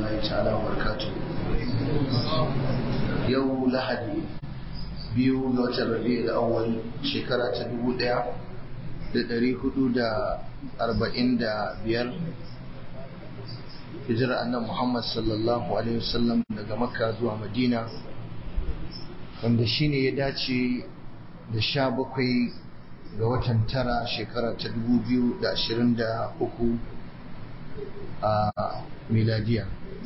الله تعالى وبركاته يوم لحد biyu ga watan rabi'ul awwal shekara ta dubu ɗaya da ɗari hudu da arba'in da biyar hijirar annan muhammad sallallahu alaihi wasallam daga makka zuwa madina wanda shine ya dace da sha bakwai ga watan tara shekara ta dubu biyu da ashirin da uku a miladiya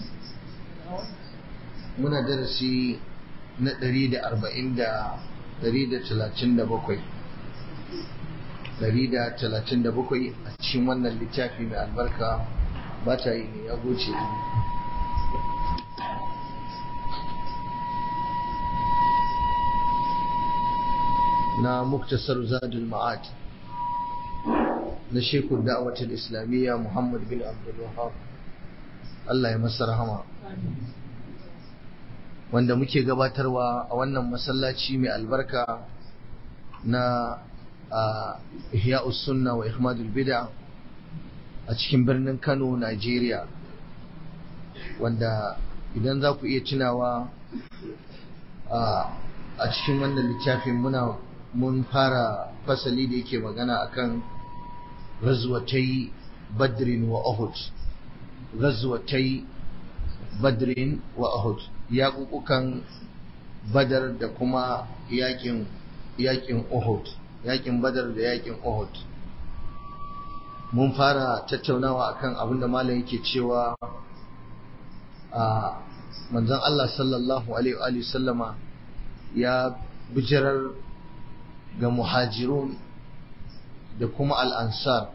muna darasi na ɗari da arba'in da ɗari da talatin da bakwai ɗari da talatin da bakwai a cikin wannan littafi mai albarka ba ta yi ne ya goce na muktasar zadul ma'ad na shekul da'awatul islamiyya muhammad bin abdul wahab Allah ya masa rahama wanda muke gabatarwa a wannan masallaci mai albarka na ihya'us sunna wa ihmadul bid'a a cikin birnin Kano Najeriya wanda idan za ku iya tunawa a cikin wannan littafin muna mun fara fasali da yake magana akan ghazwatai badrin wa uhud ghazwatai badrin wa uhud yaƙuƙukan badar da kuma yaƙin yaƙin uhud yaƙin badar da yaƙin uhud mun fara tattaunawa akan abin da malam yake cewa a manzon Allah sallallahu alaihi wa sallama ya bijirar ga muhajirun da kuma al'ansar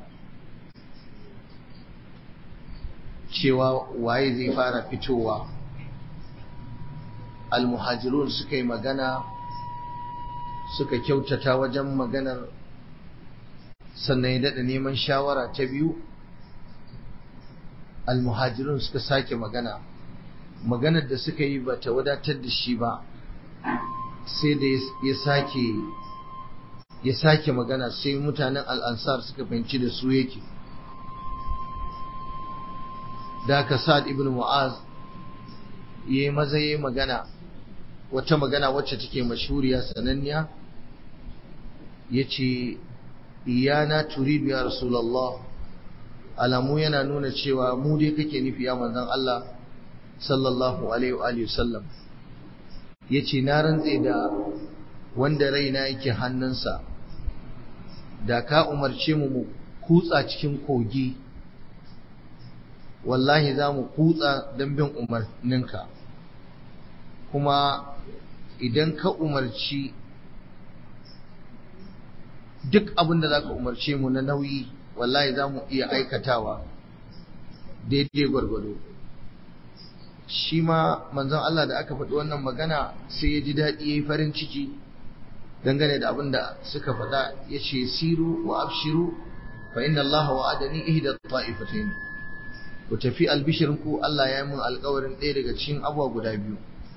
cewa waye zai fara fitowa almuhajirun suka yi magana suka kyautata wajen maganar sannan ya daɗa neman shawara ta biyu almuhajirun suka sake magana maganar da suka yi ba ta wadatar da shi ba sai da ya sake ya sake magana sai mutanen al'ansar suka fahimci da su yake da ka sa'ad ibn mu'az ya yi maza ya yi magana wata magana wacce take mashuriya sananniya ya ce iyana turidu ya rasulallah alamu yana nuna cewa mu dai kake nufi ya manzan Allah sallallahu alaihi wa sallam ya ce na rantse da wanda raina yake hannunsa da ka umarce mu mu kutsa cikin kogi wallahi za mu kutsa don bin umarninka kuma idan ka umarci duk abin da za ka umarce mu na nauyi wallahi za mu iya aikatawa daidai gwargwado shi ma manzon Allah da aka faɗi wannan magana sai ya ji daɗi ya yi farin ciki dangane da abin da suka faɗa ya ce siru wa abshiru fa inna Allah wa'adani ihda ta'ifatayn ku tafi albishirinku Allah ya yi mun alƙawarin ɗaya daga cikin abuwa guda biyu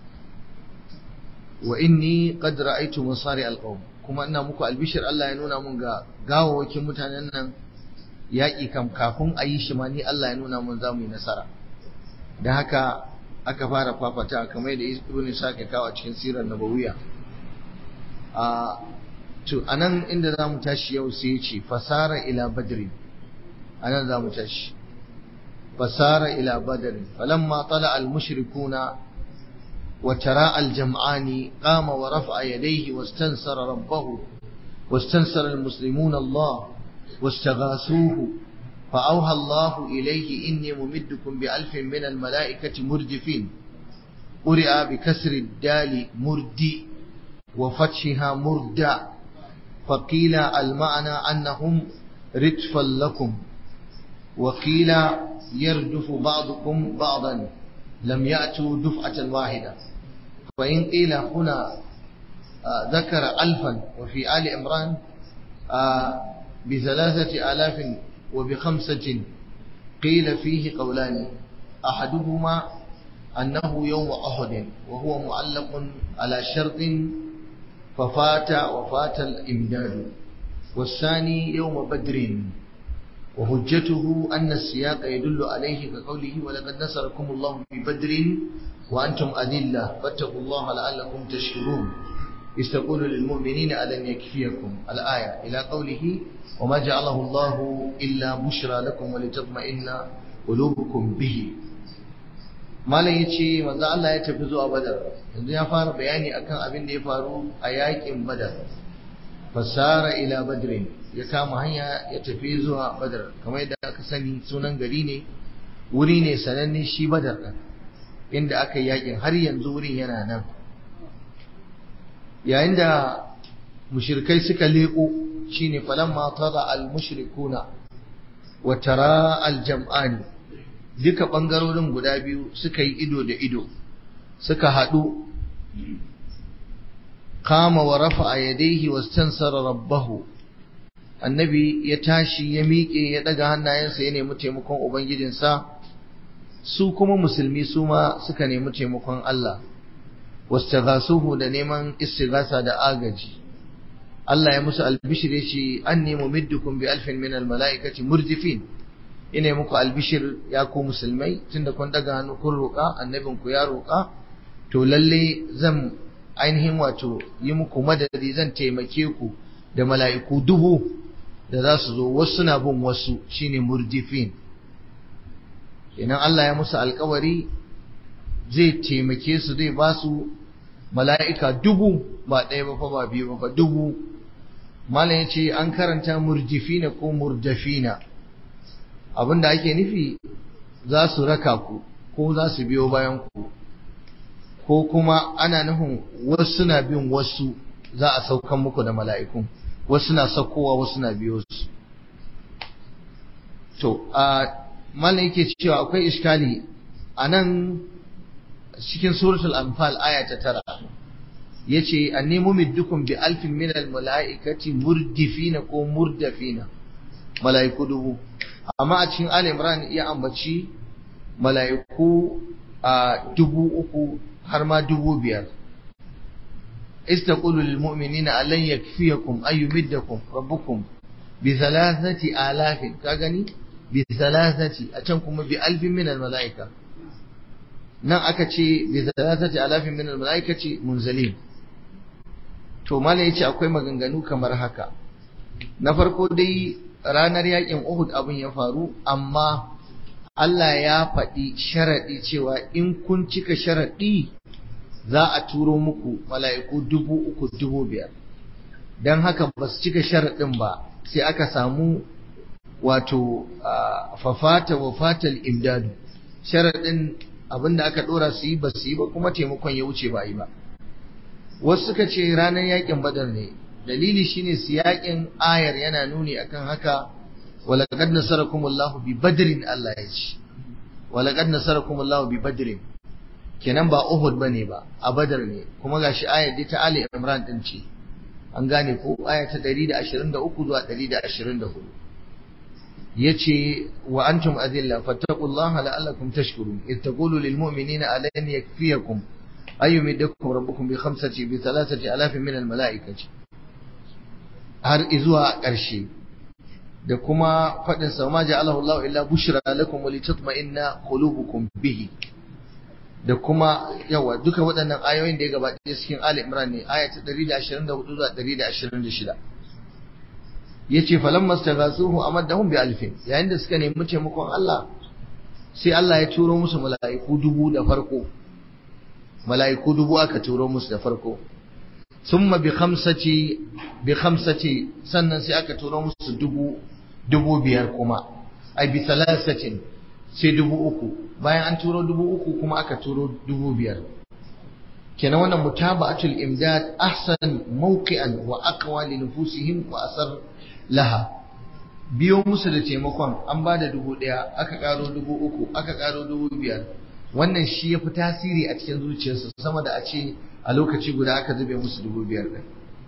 wa inni qad ra'aytu masari alqawm kuma ina muku albishir Allah ya nuna mun ga gawawakin mutanen nan yaƙi kam kafin a yi shi ma ni Allah ya nuna mun za mu yi nasara da haka aka fara fafata kamar da ibn Isa ke kawo a cikin sirar nabawiya a to anan inda za mu tashi yau sai ya ce fasara ila badri anan za mu tashi fasara ila badri falamma tala al mushrikuna وتراءى الجمعان قام ورفع يديه واستنصر ربه واستنصر المسلمون الله واستغاثوه فأوهى الله إليه إني ممدكم بألف من الملائكة مردفين قرئ بكسر الدال مردي وفتحها مردع فقيل المعنى أنهم ردفا لكم وقيل يردف بعضكم بعضا لم يأتوا دفعة واحدة وإن قيل هنا آه ذكر ألفا وفي آل عمران آه بثلاثة آلاف وبخمسة قيل فيه قولان أحدهما أنه يوم أحد وهو معلق على شرط ففات وفات الإمداد والثاني يوم بدر وحجته أن السياق يدل عليه كقوله ولقد نصركم الله ببدر وأنتم أذلة فاتقوا الله لعلكم تشكرون إذ تقول للمؤمنين ألن يكفيكم الآية إلى قوله وما جعله الله إلا بشرى لكم ولتطمئن قلوبكم به malam ya ce manzo Allah ya tafi zuwa badar yanzu ya fara bayani akan abin da ya faru a yakin badar fasara ila badrin ya kama hanya ya tafi zuwa badar kamar yadda aka sani sunan gari ne wuri ne sananne shi badar ɗin inda aka yi yakin har yanzu wurin yana nan yayin da mushrikai suka leko shine falamma tada al mushrikuna wa tara al jam'ani duka bangarorin guda biyu suka yi ido da ido suka haɗu kama wa rafa'a yadayhi wastansara rabbahu annabi ya tashi ya miƙe ya ɗaga hannayensa ya nemi taimakon ubangijinsa su kuma musulmi su ma suka nemi taimakon Allah wastaghasuhu da neman istighasa da agaji Allah ya musu albishir yace anni mumiddukum bi alfin min almalaikati murdifin ina muku albishir ya ku musulmai tunda kun daga hannu kun roƙa annabin ku ya roƙa to lalle zan ainihin wato yi muku madadi zan taimake ku da mala'iku dubu da za su zo wasu na bin wasu shine murdifin idan Allah ya musu alkawari zai taimake su zai ba su mala'ika dubu ba ɗaya ba fa ba biyu ba fa dubu malam ya ce an karanta murjifina ko murdafina abinda ake nufi za su raka ku ko za su biyo bayan ku ko kuma ana nufin wasu na bin wasu za a saukan muku da mala'ikun wasu na saukowa wasu na biyo su to a malam yake cewa akwai iskali a nan cikin suratul anfal aya ta tara yace anni mumiddukum bi alfin min al malaikati murdifina ko murdafina malaiku dubu amma a cikin al imran ya ambaci malaiku a dubu uku har ma dubu biyar istaqulu lil mu'minina alan yakfiyakum ay yumiddakum rabbukum bi thalathati alafin ka gani bi thalathati a can kuma bi alfin min al malaika nan aka ce bi thalathati alafin min al malaikati munzalin to malai yace akwai maganganu kamar haka na farko dai ranar yakin Uhud abin ya faru amma Allah ya faɗi sharaɗi cewa in kun cika sharaɗi za a turo muku mala'iku dubu uku dubu biyar don haka ba su cika sharaɗin ba sai aka samu wato fafata wa fatal imdadu sharaɗin abinda aka ɗora su yi ba su yi ba kuma taimakon ya wuce ba yi ba wasu suka ce ranar yakin badar ne dalili shine su yakin ayar yana nuni akan haka walaqad nasarakumullahu bi badrin Allah ya ce walaqad nasarakumullahu bi badrin kenan ba Uhud bane ba a Badar ne kuma gashi ayar ta Ali Imran din ce an gane ko aya ta 123 zuwa 124 yace wa antum adilla fattaqullaha la'allakum tashkurun id taqulu lil mu'minina alan yakfiyakum ayyumiddakum rabbukum bi khamsati bi thalathati alafin min al mala'ikati har izuwa ƙarshe da kuma faɗin sa ma ja'alahu Allah illa bushra lakum wa litatma'inna qulubukum bihi da kuma yawa duka waɗannan ayoyin da ya gabata cikin Ali Imran ne aya ta 124 zuwa 126 yace falamma staghasuhu amaddahum bi alfin yayin da suka nemi taimakon Allah sai Allah ya turo musu mala'iku dubu da farko mala'iku dubu aka turo musu da farko summa bi khamsati bi khamsati sannan sai aka turo musu dubu dubu biyar kuma ai bi thalathatin sai dubu uku bayan an turo dubu uku kuma aka turo dubu biyar kenan wannan mutaba'atul imdad ahsan mawqi'an wa aqwa li nufusihim wa asar laha biyo musu da taimakon an ba da dubu ɗaya aka ƙaro dubu uku aka ƙaro dubu biyar wannan shi ya fi tasiri a cikin zuciyarsu sama da a ce a lokaci guda aka zube musu dubu biyar ɗin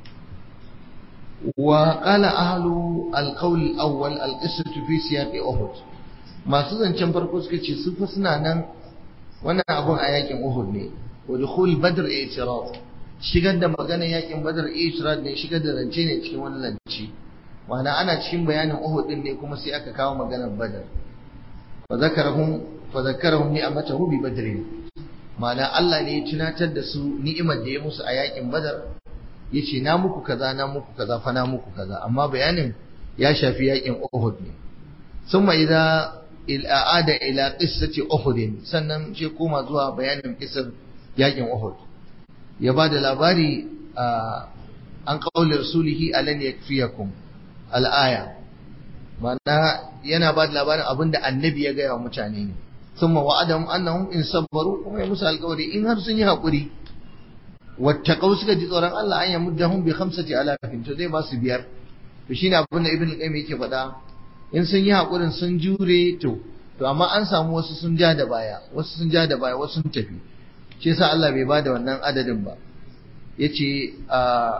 wa qala ahlu alqawl awwal alqissatu fi siyaqi uhud masu zancen farko suka ce su fa suna nan wannan abun a yakin uhud ne wa dukhul badr i'tirad shigar da maganar yakin badr i'tirad ne shigar da zance ne cikin wannan zance ma'ana ana cikin bayanin Uhud din ne kuma sai aka kawo maganar Badar fa zakarahum fa zakarahum ni'amatahu bi badr ma'ana Allah ne ya tunatar da su ni'imar da ya musu a yakin Badar yace na muku kaza na muku kaza fa na muku kaza amma bayanin ya shafi yakin Uhud ne summa idza al'ada ila qissati Uhud sannan sai koma zuwa bayanin kisar yakin Uhud ya ba da labari an qaulir rasulihi alan yakfiyakum al'aya mana yana ba da labarin abinda annabi ya gaya wa mutane ne summa wa'adahum annahum in sabbaru kuma ya musu alƙawari in har sun yi haƙuri wattaqau suka ji tsoron Allah an yamuddahum bi khamsati alafin to zai ba su biyar to shine abin da ibn qayyim yake faɗa in sun yi haƙurin sun jure to to amma an samu wasu sun ja da baya wasu sun ja da baya wasu sun tafi shi yasa Allah bai bada wannan adadin ba yace a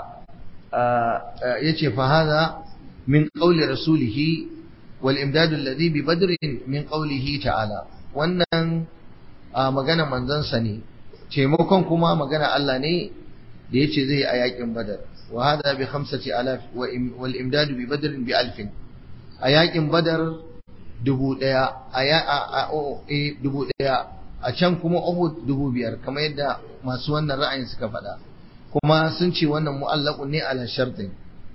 yace fa hadha min qawli rasulihi wal imdad alladhi bi badr min qawlihi ta'ala wannan magana manzon sa ne taimakon kuma magana Allah ne da yace zai a yakin badar wa hadha bi khamsati alaf wal imdad bi badr bi alfin a yakin badar dubu daya a dubu daya a can kuma Uhud dubu biyar kamar yadda masu wannan ra'ayin suka faɗa kuma sun ce wannan mu'allaqun ne ala shartin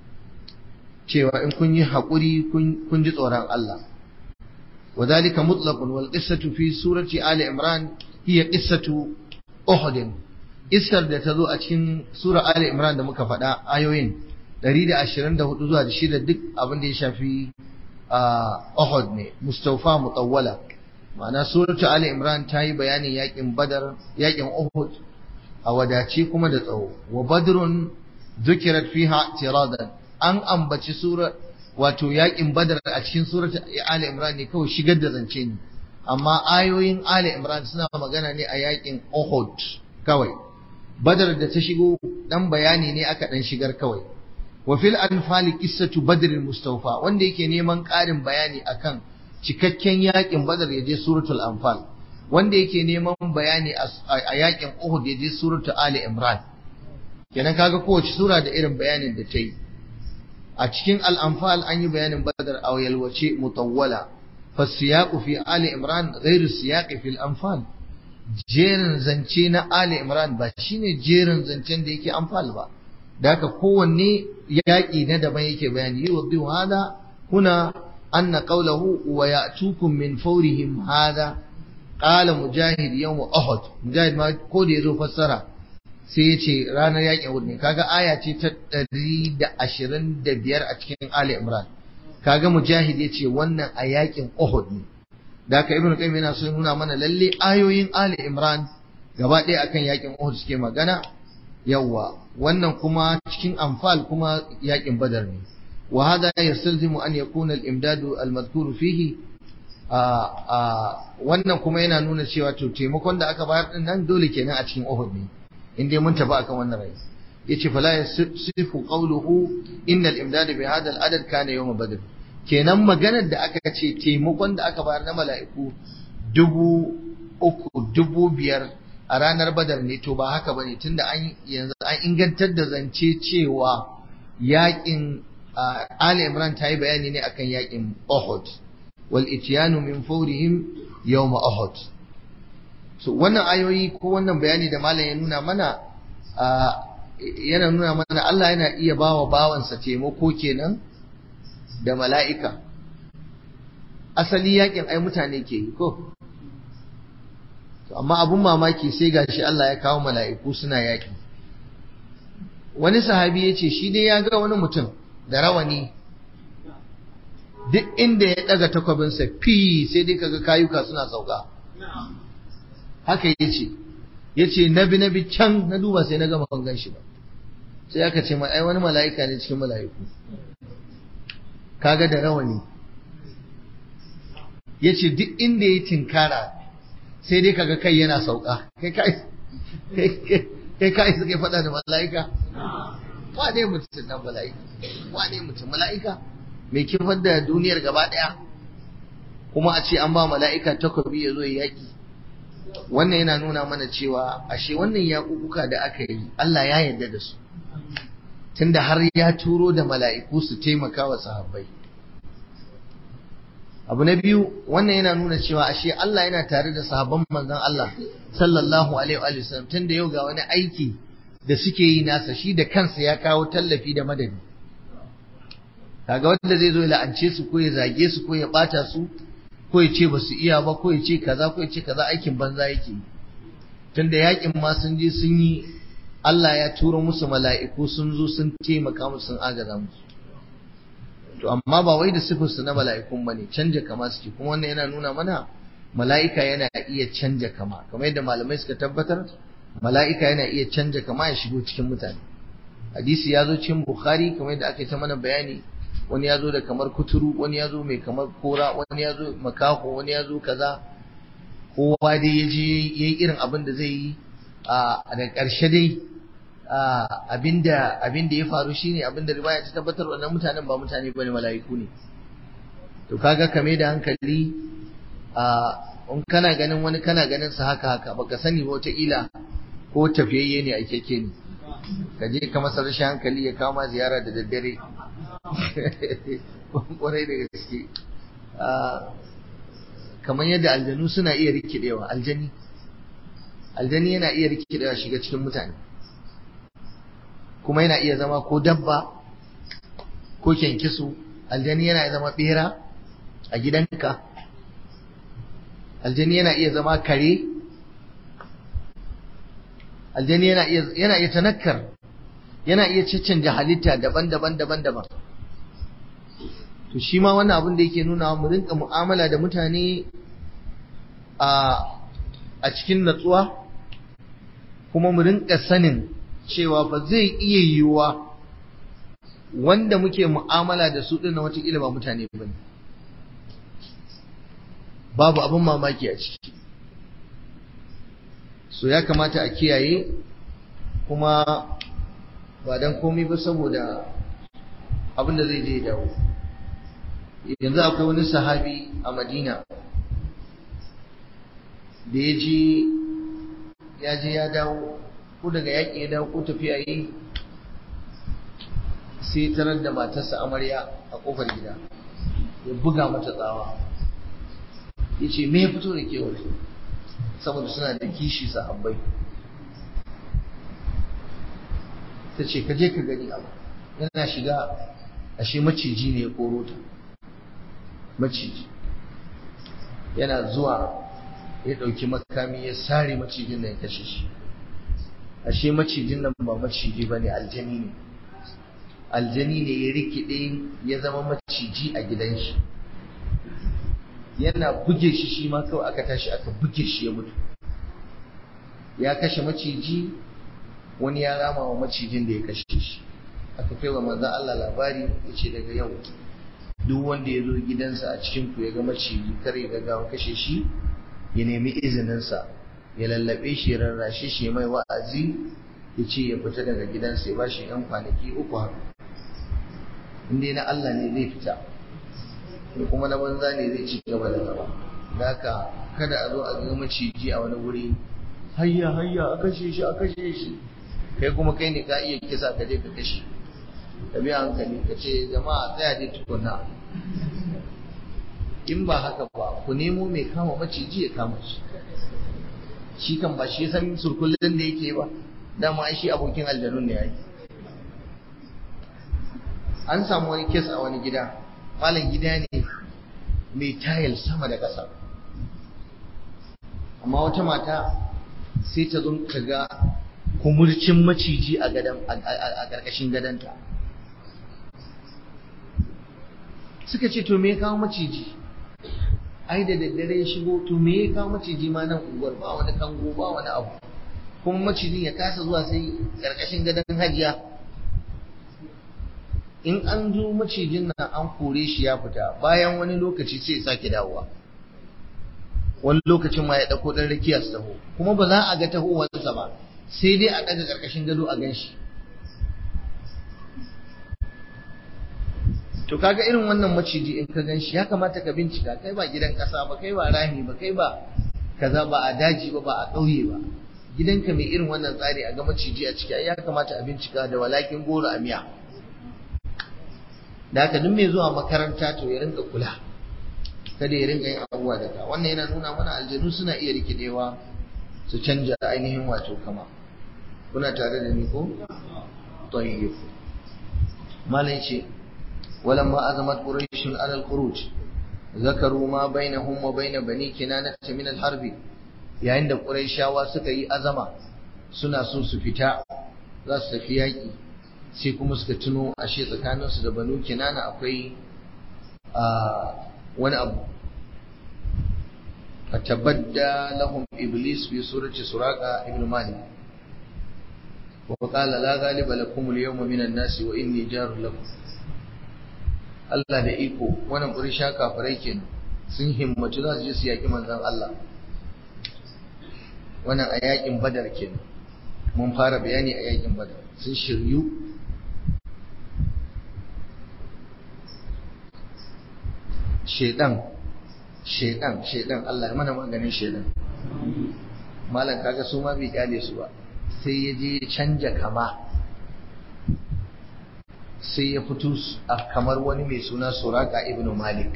cewa in kun yi haƙuri kun ji tsoron Allah وذلك مطلق والقصة في سورة آل عمران هي قصة أحد Isar da ta zo a cikin Sura Ali Imran da muka faɗa ayoyin 124 zuwa da shida duk abin da ya shafi Uhud ne, Mustapha Mutawwala. Ma'ana Suratu Ali Imran ta yi bayanin yakin Badar, yakin Uhud a wadace kuma da tsawo. Wa Badrun zukirat fiha tiradan. An ambaci sura wato yakin Badar a cikin Suratu Ali Imran ne kawai shigar da zance ne. Amma ayoyin Ali Imran suna magana ne a yakin Uhud kawai. Badar da ta shigo dan bayani ne aka dan shigar kawai. wa fil anfali qissatu badr mustawfa wanda yake neman ƙarin bayani akan cikakken yakin badar yaje suratul anfal wanda yake neman bayani a yakin uhud yaje suratul ali imran kenan kaga kowace sura da irin bayanin da ta yi a cikin al-anfal an yi bayanin badar a yalwace mutawwala fasiyaqu fi ali imran ghairu siyaqi fil anfal jerin zance na ali imran ba shine jerin zancen da yake anfal ba da haka kowanne yaƙi na daban yake bayani yi wa hada huna anna qawlahu wa ya'tukum min fawrihim hada qala mujahid yawm uhud mujahid ma ko da yazo fassara sai ya ce ranar yaƙin uhud ne kaga aya ce ta 125 a cikin ali imran kaga mujahid ya ce wannan a yaƙin uhud ne da haka ibnu qayyim yana so ya nuna mana lalle ayoyin ali imran gaba ɗaya akan yaƙin uhud suke magana yawwa wannan kuma cikin anfal kuma yakin badar ne wa hada yastalzimu an yakuna al-imdadu al-madhkur fihi wannan kuma yana nuna cewa to taimakon da aka bayar din nan dole kenan a cikin Uhud ne in dai mun tafi akan wannan rai yace fala yasifu qawluhu innal imdada bi hadha al-adad kana yawm badr kenan maganar da aka ce taimakon da aka bayar na mala'iku dubu uku dubu biyar a ranar badar ne to ba haka bane tunda an yanzu an ingantar da zance cewa yakin Ali Imran ta yi bayani ne akan yakin Uhud wal ityanu min fawrihim yawm Uhud so wannan ayoyi ko wannan bayani da malam ya nuna mana yana nuna mana Allah yana iya bawa bawansa taimako kenan da mala'ika asali yakin ai mutane ke yi ko amma abun mamaki sai gashi Allah ya kawo mala'iku suna yaƙi wani sahabi ya ce shi dai ya ga wani mutum da rawani duk inda ya ɗaga takwabinsa fi sai dai kaga kayuka suna sauka haka ya ce ya ce nabi nabi can na duba sai na gama ban shi ba sai aka ce ai wani mala'ika ne cikin mala'iku kaga da rawani ya ce duk inda ya tinkara sai dai kaga kai yana sauka kai kai kai kai suke faɗa da mala'ika wane mutum nan mala'ika wane mutum mala'ika mai kifar da duniyar gaba ɗaya kuma a ce an ba mala'ika takobi ya zo yaƙi wannan yana nuna mana cewa ashe wannan yaƙuƙuka da aka yi Allah ya yarda da su tunda har ya turo da mala'iku su taimaka wa sahabbai abu na biyu wannan yana nuna cewa ashe Allah yana tare da sahabban manzon Allah sallallahu alaihi wa sallam tunda yau ga wani aiki da suke yi nasa shi da kansa ya kawo tallafi da madadi kaga wanda zai zo ya la'ance su ko ya zage su ko ya bata su ko ya ce basu iya ba ko ya ce kaza ko ya ce kaza aikin banza yake tunda yakin ma sun je sun yi Allah ya turo musu mala'iku sun zo sun taimaka musu sun agaza musu to amma ba wai da sifarsu na mala'ikun bane canja kama suke kuma wannan yana nuna mana mala'ika yana iya canja kama kamar yadda malamai suka tabbatar mala'ika yana iya canja kama ya shigo cikin mutane hadisi ya zo cikin bukhari kamar yadda aka yi ta mana bayani wani ya zo da kamar kuturu wani ya zo mai kamar kora wani ya zo makaho wani ya zo kaza kowa dai ya je ya yi irin abin da zai yi a da ƙarshe dai abinda abinda ya faru shine abinda riwaya ta tabbatar wannan mutanen ba mutane bane mala'iku ne to kaga kame da hankali a in kana ganin wani kana ganin sa haka haka baka sani ba wata ila ko tafiyayye ne a keke ne ka je ka masa rashin hankali ya kama ziyara da daddare kwarai da gaske kamar yadda aljanu suna iya rikidewa aljani aljani yana iya rikidewa shiga cikin mutane kuma yana iya zama ko dabba ko kyankyaso aljani yana zama bera a gidanka aljani yana iya zama kare aljani yana iya yana iya tanakkar yana iya caccanja halitta daban-daban daban-daban to shi ma wannan abin da yake nuna mu rinka mu'amala da mutane a a cikin natsuwa kuma mu rinka sanin cewa ba zai iya yiwuwa wanda muke mu'amala da su ɗin na watakila ba mutane ba ne babu abin mamaki a ciki so ya kamata a kiyaye kuma ba don komai ba saboda abin da zai je dawo yanzu akwai wani sahabi a madina da ya je ya je ya dawo ko daga yaƙi ya dawo ko tafiya yi sai tarar da matarsa amarya a ƙofar gida ya buga mata tsawa ya ce me ya fito da ke waje saboda suna da kishi sahabbai ta ce ka je ka gani abu yana shiga ashe maciji ne ya koro ta maciji yana zuwa ya ɗauki makami ya sare macijin da ya kashe shi ashe macijin nan ba maciji ba ne aljani ne aljani ne ya rikide ya zama maciji a gidan shi yana buge shi shi ma kawai aka tashi aka buge shi ya mutu ya kashe maciji wani ya rama wa macijin da ya kashe shi aka kai wa manzan Allah labari ya ce daga yau duk wanda ya zo gidansa a cikin ku ya ga maciji kar ya gaggawa kashe shi ya nemi izininsa ya lallabe shi ya rarrashe shi mai wa'azi ya ce ya fita daga gidansa ya bashi yan kwanaki uku haka inda na Allah ne zai fita ko kuma na banza ne zai ci gaba da gaba da haka kada a zo a ga maciji a wani wuri hayya hayya a kashe shi a kashe shi kai kuma kai ne ka iya kisa ka je ka kashe ka biya hankali ka ce jama'a tsaya dai tukunna in ba haka ba ku nemo mai kama maciji ya kama shi shi kan ba shi san surkullin da yake ba dama ai shi abokin aljanun ne yayi an samu wani kes a wani gida malam gida ne mai tayil sama da ƙasa amma wata mata sai ta zo ka ga kumurcin maciji a gadan a ƙarƙashin gadanta suka ce to me ya kawo maciji ai da daddare ya shigo to me ya kawo maciji ma nan unguwar ba wani kango ba wani abu kuma macijin ya kasa zuwa sai ƙarƙashin gadon hajiya in an zo macijin nan an kore shi ya fita bayan wani lokaci sai ya sake dawowa wani lokacin ma ya ɗauko ɗan rakiya su taho kuma ba za a ga tahowarsa ba sai dai a ɗaga ƙarƙashin gado a gan shi to kaga irin wannan maciji in ka gan shi ya kamata ka bincika kai ba gidan ƙasa ba kai ba rami ba kai ba kaza ba a daji ba ba a ƙauye ba gidanka mai irin wannan tsari a ga maciji a ciki ya kamata a bincika da walakin goro a miya da haka duk mai zuwa makaranta to ya rinka kula kada ya rinka yin abubuwa da ka wannan yana nuna mana aljanu suna iya rikidewa su canja ainihin wato kama kuna tare da ni ko tayyib malai ce walamma azamat quraish ala al-khuruj zakaru ma bainahum wa bain bani kinana min al-harb yayin da quraishawa suka yi azama suna so su fita za su tafi yaki sai kuma suka tuno ashe tsakaninsu da banu kinana akwai wani abu fatabadda lahum iblis fi surati suraqa ibn malik wa qala la ghaliba lakum al-yawma min an-nas wa inni jarul lakum Allah da iko wannan burisha kafirai kenan sun himmatu za su je su yaki manzon Allah wannan a yakin badar kenan mun fara bayani a yakin badar sun shiryu shedan shedan shedan Allah ya mana maganin shedan malam kaga su ma bai kyale su ba sai ya je canja kama sai ya fito a kamar wani mai suna suraka ibn malik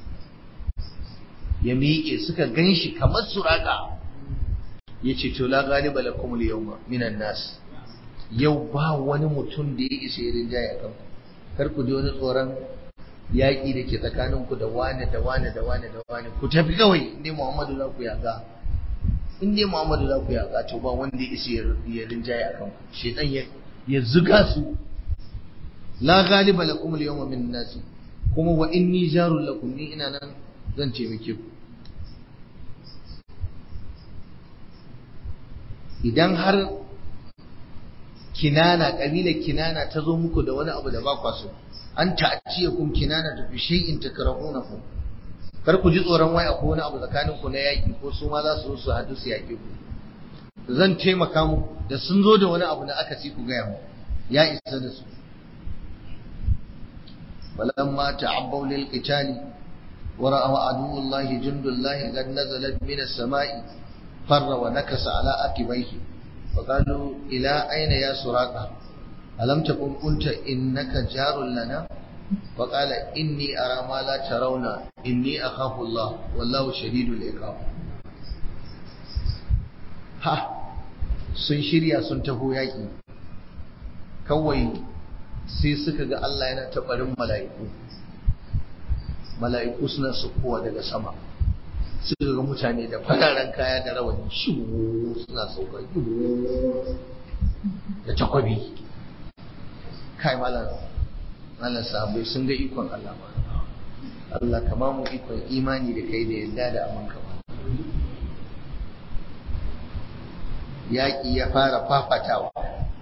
ya miƙe suka ganshi kamar suraka ya ce to la galiba lakum al-yawma minan nas yau ba wani mutum da ya isa ya rinjaye a kanku kar ku ji wani tsoron yaƙi da ke tsakaninku da wane da wane da wane da wane ku tafi kawai inda Muhammadu za ku yaga inda Muhammadu za ku yaga to ba wanda ya isa ya rinjaye a kanku shedan ya ya zuga su la ghaliba lakum al-yawma min nasi kuma wa inni jarul lakum ni ina nan zan taimake ku idan har kinana kabilar kinana ta zo muku da wani abu da ba kwa so an ta'tiyakum kinana bi shay'in takrahunahu kar ku ji tsoron wai akwai wani abu tsakanin ku na yaki ko su ma za su zo su hadu su yaki ku zan taimaka muku da sun zo da wani abu da aka ci ku gaya mu ya isa da su falamma ta'abbaw lil qitali wa ra'a aduwullahi jundullahi qad nazalat min as-sama'i farra wa nakasa ala akibaihi فقالوا إلى أين يا سراقة ألم تكن قلت إنك جار لنا فقال إني أرى ما لا ترون إني أخاف الله والله شديد العقاب ha sun shirya sun taho yaƙi kawai sai suka ga Allah yana taɓarin mala'iku mala'iku suna sukowa daga sama suka ga mutane da fararen kaya da rawani shiwu suna sauka da takwabi kai malar malar sahabbai sun ga ikon Allah ma Allah kama mu ikon imani da kai da yadda da amanka ba yaƙi ya fara fafatawa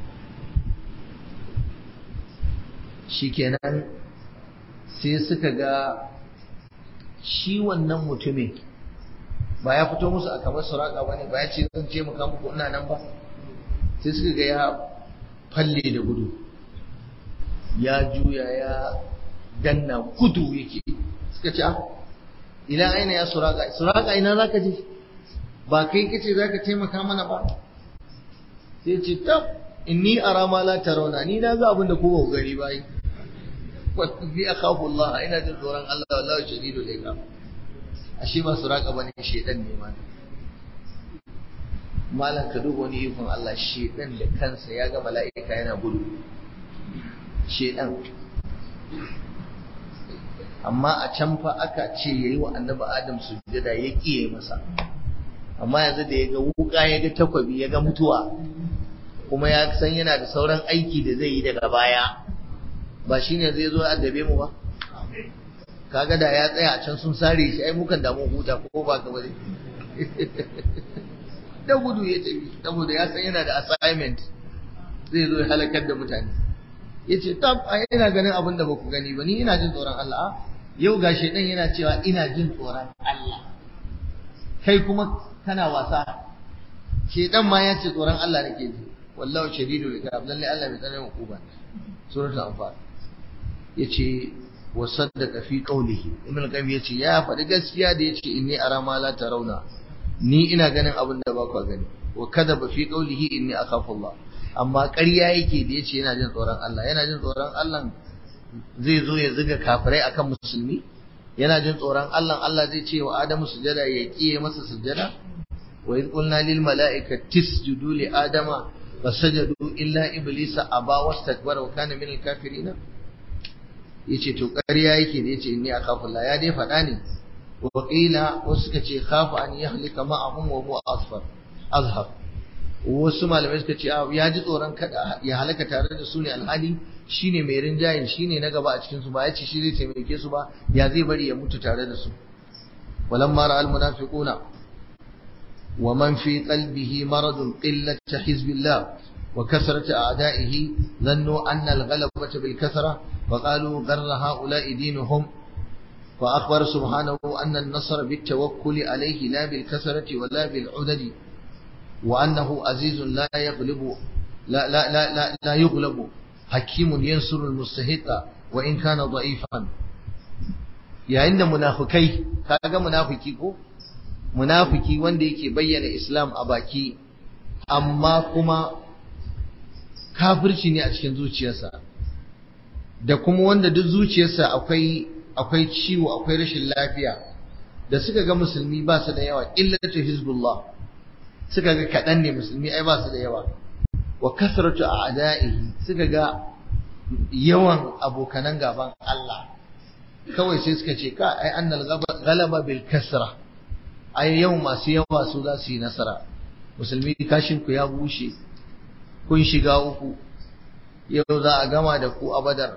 shikenan sai suka ga shi wannan mutumin ba ya fito musu a kamar suraka bane ba ya ce zan ce maka muku ina nan ba sai suka ga ya falle da gudu ya juya ya danna gudu yake suka ce ila aina ya suraka suraka ina zaka je ba kai kace zaka taimaka mana ba sai ce tab inni ara ma la tarawna ni na ga abin da ku ba gari ba yi wa bi akhafu Allah ina jin tsoron Allah wallahi shadidul iqab ashe ba su raka bane shedan ne ma malam ka duba wani ikon Allah shedan da kansa ya ga mala'ika yana gudu shedan amma a can fa aka ce yayi wa annabi Adam sujjada ya kiye masa amma yanzu da ya ga wuka ya ga takwabi ya ga mutuwa kuma ya san yana da sauran aiki da zai yi daga baya ba shine zai zo addabe mu ba kaga da ya tsaya a can sun sare shi ai mukan damu huta ko ba ka bane da gudu ya tafi saboda ya san yana da assignment zai zo ya halakar da mutane yace tab ai ina ganin abin da baku gani ba ni ina jin tsoron Allah yau ga shedan yana cewa ina jin tsoron Allah kai kuma kana wasa shedan ma ya ce tsoron Allah nake ji wallahu shadidul iqab lalle Allah bai tsananin hukuma suratul anfal yace wa saddaka fi qawlihi ibn al-qayyim yace ya faɗi gaskiya da yace inni ara ma la tarawna ni ina ganin abin da ba ku gani wa kadaba fi qawlihi inni akhafu Allah amma ƙarya yake da yace yana jin tsoron Allah yana jin tsoron Allah zai zo ya ziga kafirai akan musulmi yana jin tsoron Allah Allah zai ce wa Adamu sujada ya kiye masa sujada wa idh qulna lil mala'ikati isjudu li adama fasajadu illa iblisa aba wastakbara wa kana min al kafirin yace to ƙarya yake da yace inni akhafu Allah ya dai faɗa ne wa qila wasu suka ce khafu an yahlika ma'ahum wa huwa asfar azhar wasu malamai suka ce ya ji tsoron kada ya halaka tare da su ne alhali shine mai rinjayin shine na gaba a cikin su ba ya ce shi zai taimake su ba ya zai bari ya mutu tare da su walamma ra'al munafiquna wa man fi qalbihi maradun qillat hizbillah wa kasrat a'da'ihi dhannu anna al-ghalabata bil kasra wa qalu gharra ha'ula'i dinuhum wa akhbara subhanahu anna an-nasra bit tawakkuli alayhi la bil kasrati wa la bil 'udadi وأنه عزيز لا يغلب لا لا لا لا, لا يغلب حكيم ينصر المستحق وإن كان ضعيفا yayin da munafukai kaga munafiki ko munafiki wanda yake bayyana islam a baki amma kuma kafirci ne a cikin zuciyarsa da kuma wanda duk zuciyarsa akwai akwai ciwo akwai rashin lafiya da suka ga musulmi ba su da yawa illatu hizbullah suka ga kaɗan ne musulmi ai ba su da yawa wa kasratu a'da'ihi suka ga yawan abokanan gaban Allah kawai sai suka ce ka ai annal ghalaba bil kasra ai yau masu yawa su za su yi nasara musulmi kashin ku ya bushe kun shiga uku yau za a gama da ku a badar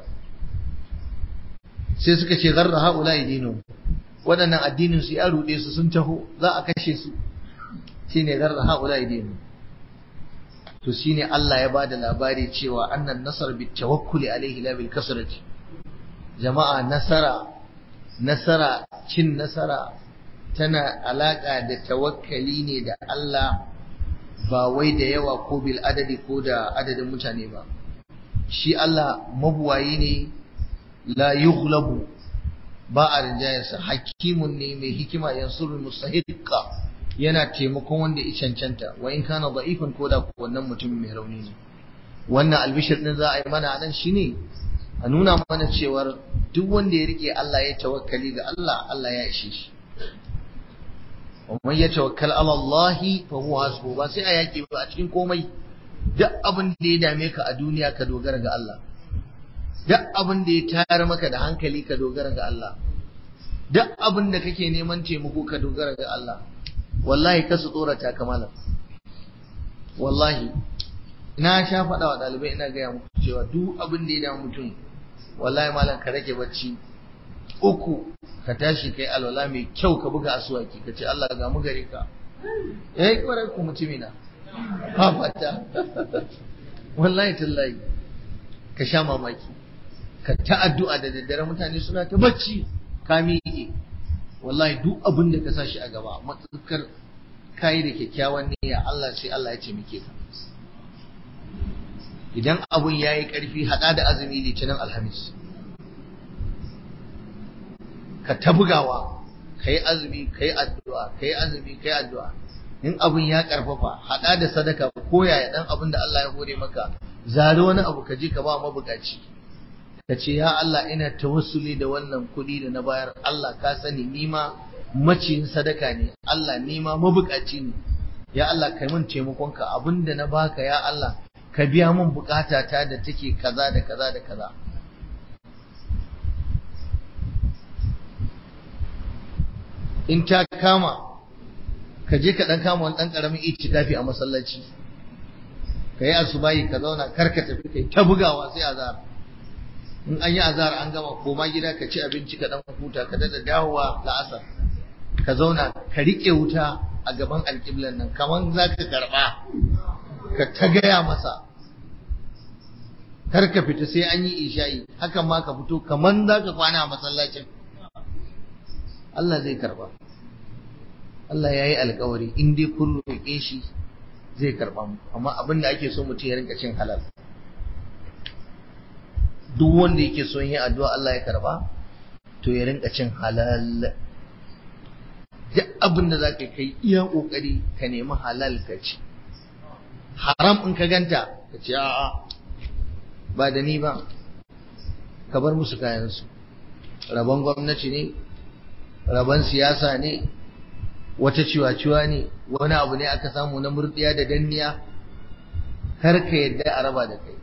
sai suka ce garra haula dinu waɗannan addinin su ya ruɗe su sun taho za a kashe su shine garra haula dinu to shine Allah ya bada labari cewa annan nasar bit tawakkuli alaihi la bil kasrati jama'a nasara nasara cin nasara tana alaka da tawakkali ne da Allah ba wai da yawa ko bil adadi ko da adadin mutane ba shi Allah mabuwayi ne la yughlabu ba a rinjayarsa hakimun ne mai hikima yansurul mustahiqqa yana taimakon wanda ya cancanta wa in kana da'ifan ko da wannan mutumin mai rauni ne wannan albishir din za a yi mana nan shine a nuna mana cewar duk wanda ya rike Allah ya tawakkali ga Allah Allah ya ishe shi wa man yatawakkal ala Allah fa huwa hasbu ba sai a yaki ba a cikin komai duk abin da ya dame ka a duniya ka dogara ga Allah duk abin da ya tayar maka da hankali ka dogara ga Allah duk abin da kake neman taimako ka dogara ga Allah wallahi kasu tsorata kamala wallahi ina sha faɗa wa ɗalibai ina gaya muku cewa duk abin da ya damu mutum wallahi malam ka rage bacci uku ka tashi kai alwala mai kyau ka buga asuwaki ka ce Allah ga mu gare ka eh kwarai ku mutumina ha fata wallahi tallahi ka sha mamaki ka ta addu'a da daddare mutane suna ta bacci ka miƙe wallahi duk abin da ka sa shi a gaba matsakar kayi da kyakkyawan niyya Allah sai Allah ya ce muke ka idan abun ya yi ƙarfi haɗa da azumi litinin alhamis ka ta bugawa ka yi azumi ka yi addu'a ka yi azumi ka yi addu'a in abun ya ƙarfafa haɗa da sadaka ko yaya ɗan abin da Allah ya hore maka zari wani abu ka je ka ba mabukaci ka ce ya Allah ina tawassuli da wannan kuɗi da na bayar Allah ka sani ni ma maciyin sadaka ne Allah ni ma mabukaci ne ya Allah kai min taimakonka abinda na baka ya Allah ka biya min bukata ta da take kaza da kaza da kaza in ta kama ka je ka dan kama wani dan karamin itikafi a masallaci ka yi asubahi ka zauna kar ka tafi kai ta bugawa sai azhar in an yi azhar an gama koma gida ka ci abinci ka dan huta ka dada dawowa la'asar ka zauna ka rike wuta a gaban alƙiblan nan kaman za ka karɓa ka ta gaya masa kar ka fita sai an yi isha'i hakan ma ka fito kaman za ka kwana a masallacin Allah zai karba Allah ya yi alkawari in dai kun roƙe shi zai karba mu amma abin da ake so mutum ya rinka cin halal duk wanda yake son yin addu'a Allah ya karba to ya rinka cin halal duk abin da za ka kai iya ƙoƙari ka nemi halal ka ci haram in ka ganta ka ce a'a ba da ni ba ka bar musu kayansu rabon gwamnati ne rabon siyasa ne wata ciwa-ciwa ne wani abu ne aka samu na murdiya da danniya kar ka yadda a raba da kai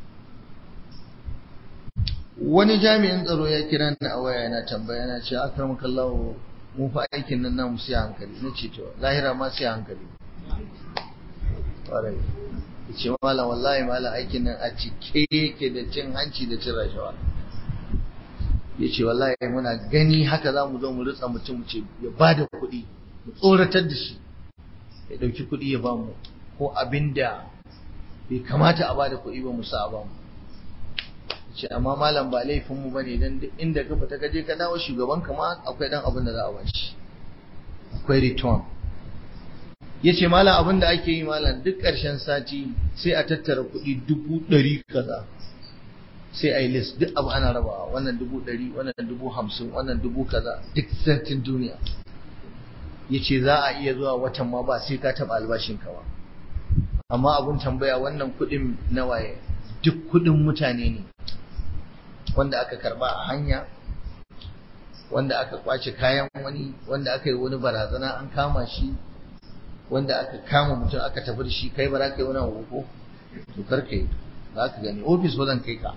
wani jami'in tsaro ya kira ni a waya yana tambaya na ce akramakallahu mu fa aikin nan namu sai hankali na ce to lahira ma sai hankali ƙwarai ce mala wallahi mala aikin nan a cike yake da cin hanci da cin rashawa ya ce wallahi muna gani haka za mu zo mu ritsa mutum ce ya ba da kuɗi mu tsoratar da shi ya ɗauki kuɗi ya ba mu ko abin da bai kamata a ba da kuɗi ba mu sa a ba mu ce amma malam ba laifin mu bane dan inda ka fita ka je ka dawo shugaban ka ma akwai dan abin da za a ba shi akwai return yace malam abin da ake yi malam duk ƙarshen sati sai a tattara kuɗi dubu ɗari kaza sai a yi list duk abu ana rabawa wannan dubu ɗari wannan dubu hamsin wannan dubu kaza duk satin duniya yace za a iya zuwa watan ma ba sai ka taɓa albashin ka ba amma abun tambaya wannan kuɗin na waye duk kuɗin mutane ne wanda aka karba a hanya wanda aka kwace kayan wani wanda aka yi wani barazana an kama shi wanda aka kama mutum aka tafi da shi kai ba za ka yi wani abu to kar ka yi za ka gani ofis ba zan kai ka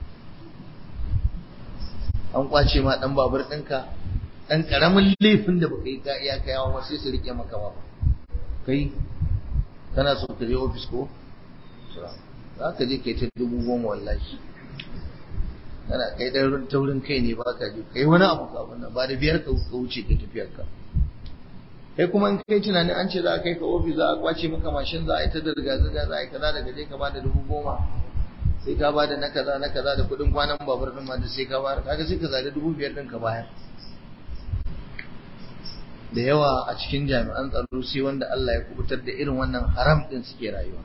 an kwace ma dan babur ɗinka dan karamin laifin da baka yi ka iya kayawa ma sai su rike maka ba kai kana so ka je ofis ko za ka je kai ta dubu goma wallahi kana kai dan taurin kai ne baka ji kai wani abu ka wannan ba da biyar ka wuce ka tafiyar ka kai kuma in kai tunanin an ce za a kai ka ofis za a kwace maka mashin za a yi ta da zirga za a yi kaza daga je ka ba da dubu goma sai ka ba da na kaza na kaza da kuɗin kwanan babur ɗin ma da sai ka bayar kaga sai ka zaɗi dubu biyar ɗin ka bayar da yawa a cikin jami'an tsaro sai wanda Allah ya kubutar da irin wannan haram ɗin suke rayuwa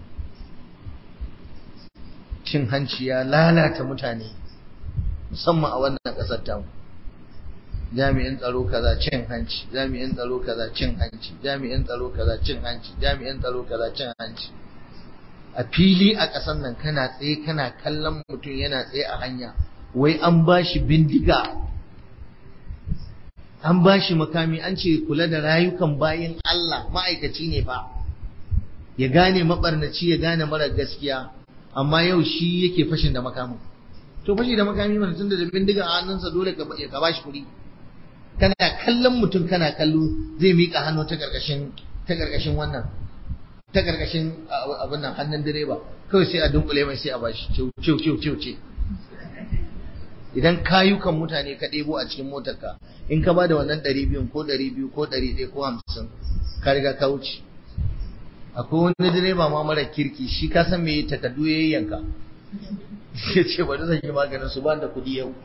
cin hanci ya lalata mutane musamman a wannan ƙasar tamu jami'in tsaro kaza cin hanci jami'in tsaro kaza cin hanci jami'in tsaro kaza cin hanci jami'in tsaro kaza cin hanci a fili a ƙasar nan kana tsaye kana kallon mutum yana tsaye a hanya wai an ba shi bindiga an ba shi makami an ce kula da rayukan bayin Allah ma'aikaci ne fa ya gane mabarnaci ya gane mara gaskiya amma yau shi yake fashin da makamin to fashi da makami mana tunda da bindiga a hannunsa dole ka ka bashi kuɗi kana kallon mutum kana kallo zai miƙa hannu ta karkashin ta karkashin wannan ta karkashin abin nan hannun direba kawai sai a dunkule mai sai a bashi ciu ciu ciu ciu ce idan kayukan mutane ka ɗebo a cikin motarka in ka bada wannan ɗari biyun ko ɗari biyu ko ɗari ɗaya ko hamsin ka riga ka wuce akwai wani direba ma mara kirki shi ka san me takardu ya yanka ya ce bari zan yi maganin su ba da kuɗi yau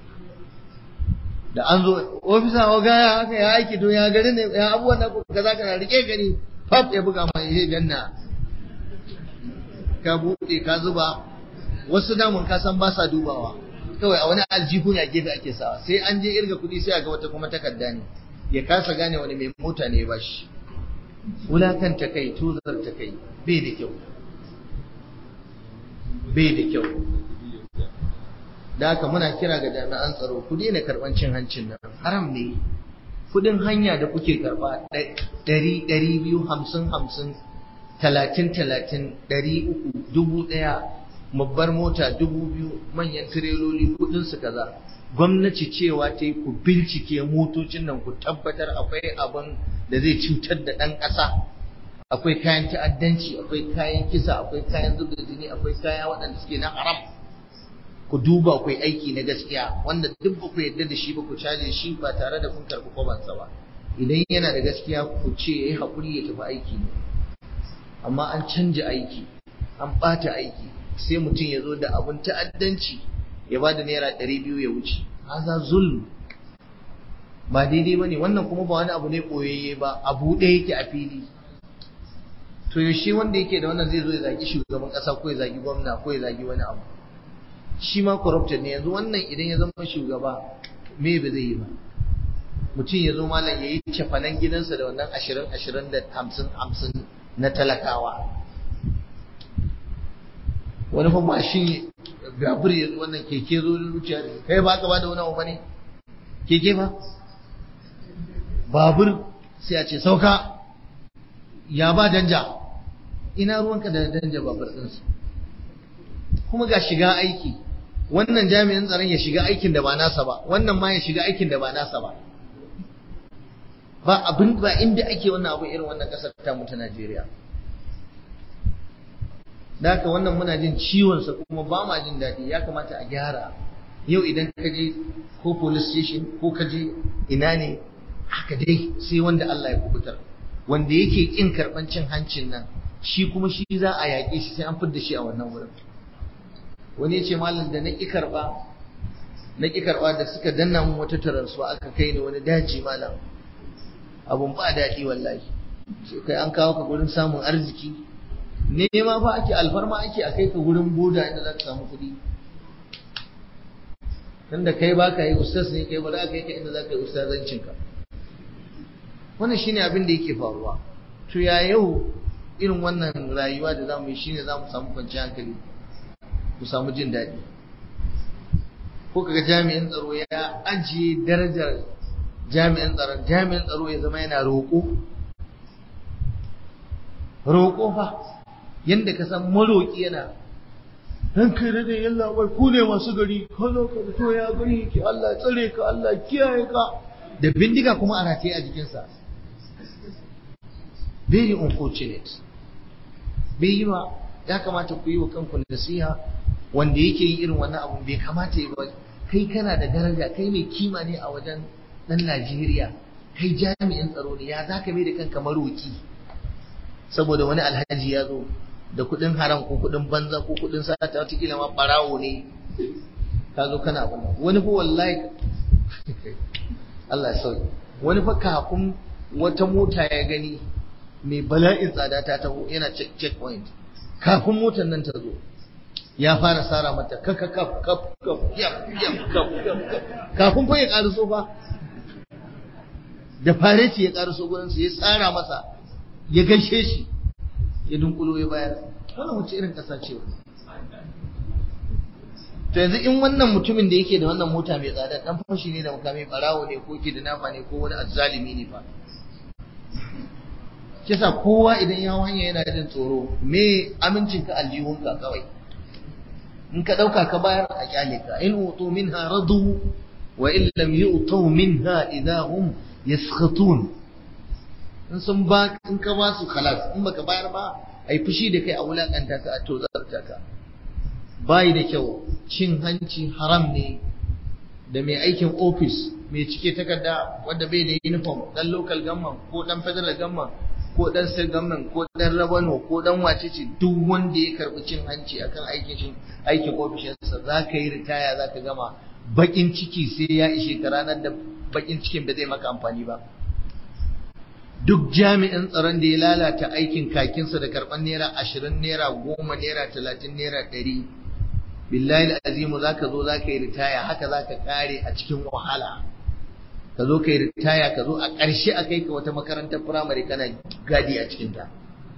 da an zo ofisa wa gaya haka ya aiki to ya gari ne ya abubuwan da ka za ka na rike gani fab ya buga mai ya ganna ka buɗe ka zuba wasu damun ka san ba sa dubawa kawai a wani aljihu ne a gefe ake sawa sai an je irga kuɗi sai a ga wata kuma takarda ne ya kasa gane wani mai mota ne ya bashi wulakanta kai tuzar ta kai bai da kyau bai da kyau da haka muna kira ga jami'an tsaro ku daina karɓan cin hancin nan haram ne kudin hanya da kuke karɓa ɗari ɗari biyu hamsin hamsin talatin talatin ɗari uku dubu ɗaya babbar mota dubu biyu manyan tireloli kudin su kaza gwamnati cewa ta yi ku bincike motocin nan ku tabbatar akwai abin da zai cutar da ɗan ƙasa akwai kayan ta'addanci akwai kayan kisa akwai kayan zub da jini akwai kaya waɗanda suke na haram ku duba ku aiki na gaskiya wanda duk ba ku yarda da shi ba ku caje shi ba tare da kun karɓi kwabansa ba idan yana da gaskiya ku ce ya yi haƙuri ya tafi aiki ne amma an canja aiki an ɓata aiki sai mutum ya zo da abin ta'addanci ya ba da naira ɗari biyu ya wuce haza zulm ba daidai ba ne wannan kuma ba wani abu ne ɓoyayye ba a buɗe yake a fili to yaushe wanda yake da wannan zai zo ya zagi shugaban ƙasa ko ya zagi gwamna ko ya zagi wani abu shi ma corrupted ne yanzu wannan idan ya zama shugaba me ba zai yi ba mutum ya zo malam ya yi cefanen gidansa da wannan ashirin ashirin da hamsin hamsin na talakawa wani fa mashin gabur ya wannan keke zo da zuciya kai ba ka ba da wani abu bane keke ba babur sai a ce sauka ya ba danja ina ruwanka da danja babur ɗinsu kuma ga shiga aiki wannan jami'in tsaron ya shiga aikin da ba nasa ba wannan ma ya shiga aikin da ba nasa ba ba abin ba inda ake wannan abu irin wannan ƙasar ta mu ta Najeriya da haka wannan muna jin ciwonsa kuma ba ma jin daɗi ya kamata a gyara yau idan ka je ko police station ko ka je ina ne haka dai sai wanda Allah ya kubutar wanda yake kin karban cin hancin nan shi kuma shi za a yaƙe shi sai an fidda shi a wannan wurin wani ya ce malam da na ƙi karɓa na ƙi karɓa da suka danna mun wata taransuwa aka kai ni wani daji malam abun ba daɗi wallahi sai kai an kawo ka gurin samun arziki nema fa ake alfarma ake a kai ka gurin boda inda za ka samu kuɗi tunda kai ba ka yi ustaz ne kai ba za ka yi ka inda za ka yi ustazancinka wannan shine abin da yake faruwa to ya yau irin wannan rayuwa da zamu yi shine zamu samu kwanciyar hankali mu samu jin daɗi ko kaga jami'in tsaro ya ajiye darajar jami'in tsaron jami'in tsaro ya zama yana roƙo roƙo fa yanda ka san maroƙi yana dan kai da yalla bai ku ne masu gari kazo ka to ya gari ki Allah tsare ka Allah kiyaye ka da bindiga kuma a rataye a jikinsa very unfortunate bai yi ba ya kamata ku yi wa kanku nasiha wanda yake yin irin wannan abu bai kamata yi ba kai kana da daraja kai mai kima ne a wajen dan Najeriya kai jami'in tsaro ne ya zaka mai da kanka maroki saboda wani alhaji ya zo da kuɗin haram ko kuɗin banza ko kuɗin sata wata kila ma barawo ne ka zo kana abin wani fa wallahi Allah ya sauke wani fa kafin wata mota ya gani mai bala'in tsada ta taho yana checkpoint kafin motar nan ta zo ya fara sara mata kaka kaf kaf kaf yap yap kaf kaf kafin fa ya karaso fa da fareti ya karaso gurin sa ya tsara masa ya gaishe shi ya dunkulo ya bayar wannan wace irin kasa ce to yanzu in wannan mutumin da yake da wannan mota mai tsada dan fashi ne da makami barawo ne ko ke da nafa ne ko wani azzalimi ne fa kisa kowa idan ya hanya yana jin tsoro me amincin ka aljihunka kawai in ka dauka ka bayar a kyale ka in utu minha radu wa in lam yu'tu minha idahum yaskhatun in sun ba in ka ba su khalas in baka bayar ba ai fushi da kai a wulakanta ka a tozarta ka bai da kyau cin hanci haram ne da mai aikin ofis mai cike takarda wanda bai da uniform dan local government ko dan federal government ko dan state government ko dan rabano ko dan wacece duk wanda ya karbi cin hanci akan aikin shi aikin ofishinsa za ka yi ritaya za ka gama bakin ciki sai ya ishe ka ranar da bakin cikin ba zai maka amfani ba duk jami'in tsaron da ya lalata aikin kakinsa da karɓar naira ashirin naira goma naira talatin naira ɗari billahi azimu za ka zo za ka yi ritaya haka za ka ƙare a cikin wahala ka zo ka yi ritaya ka zo a ƙarshe a kai ka wata makarantar firamare kana gadi a cikinta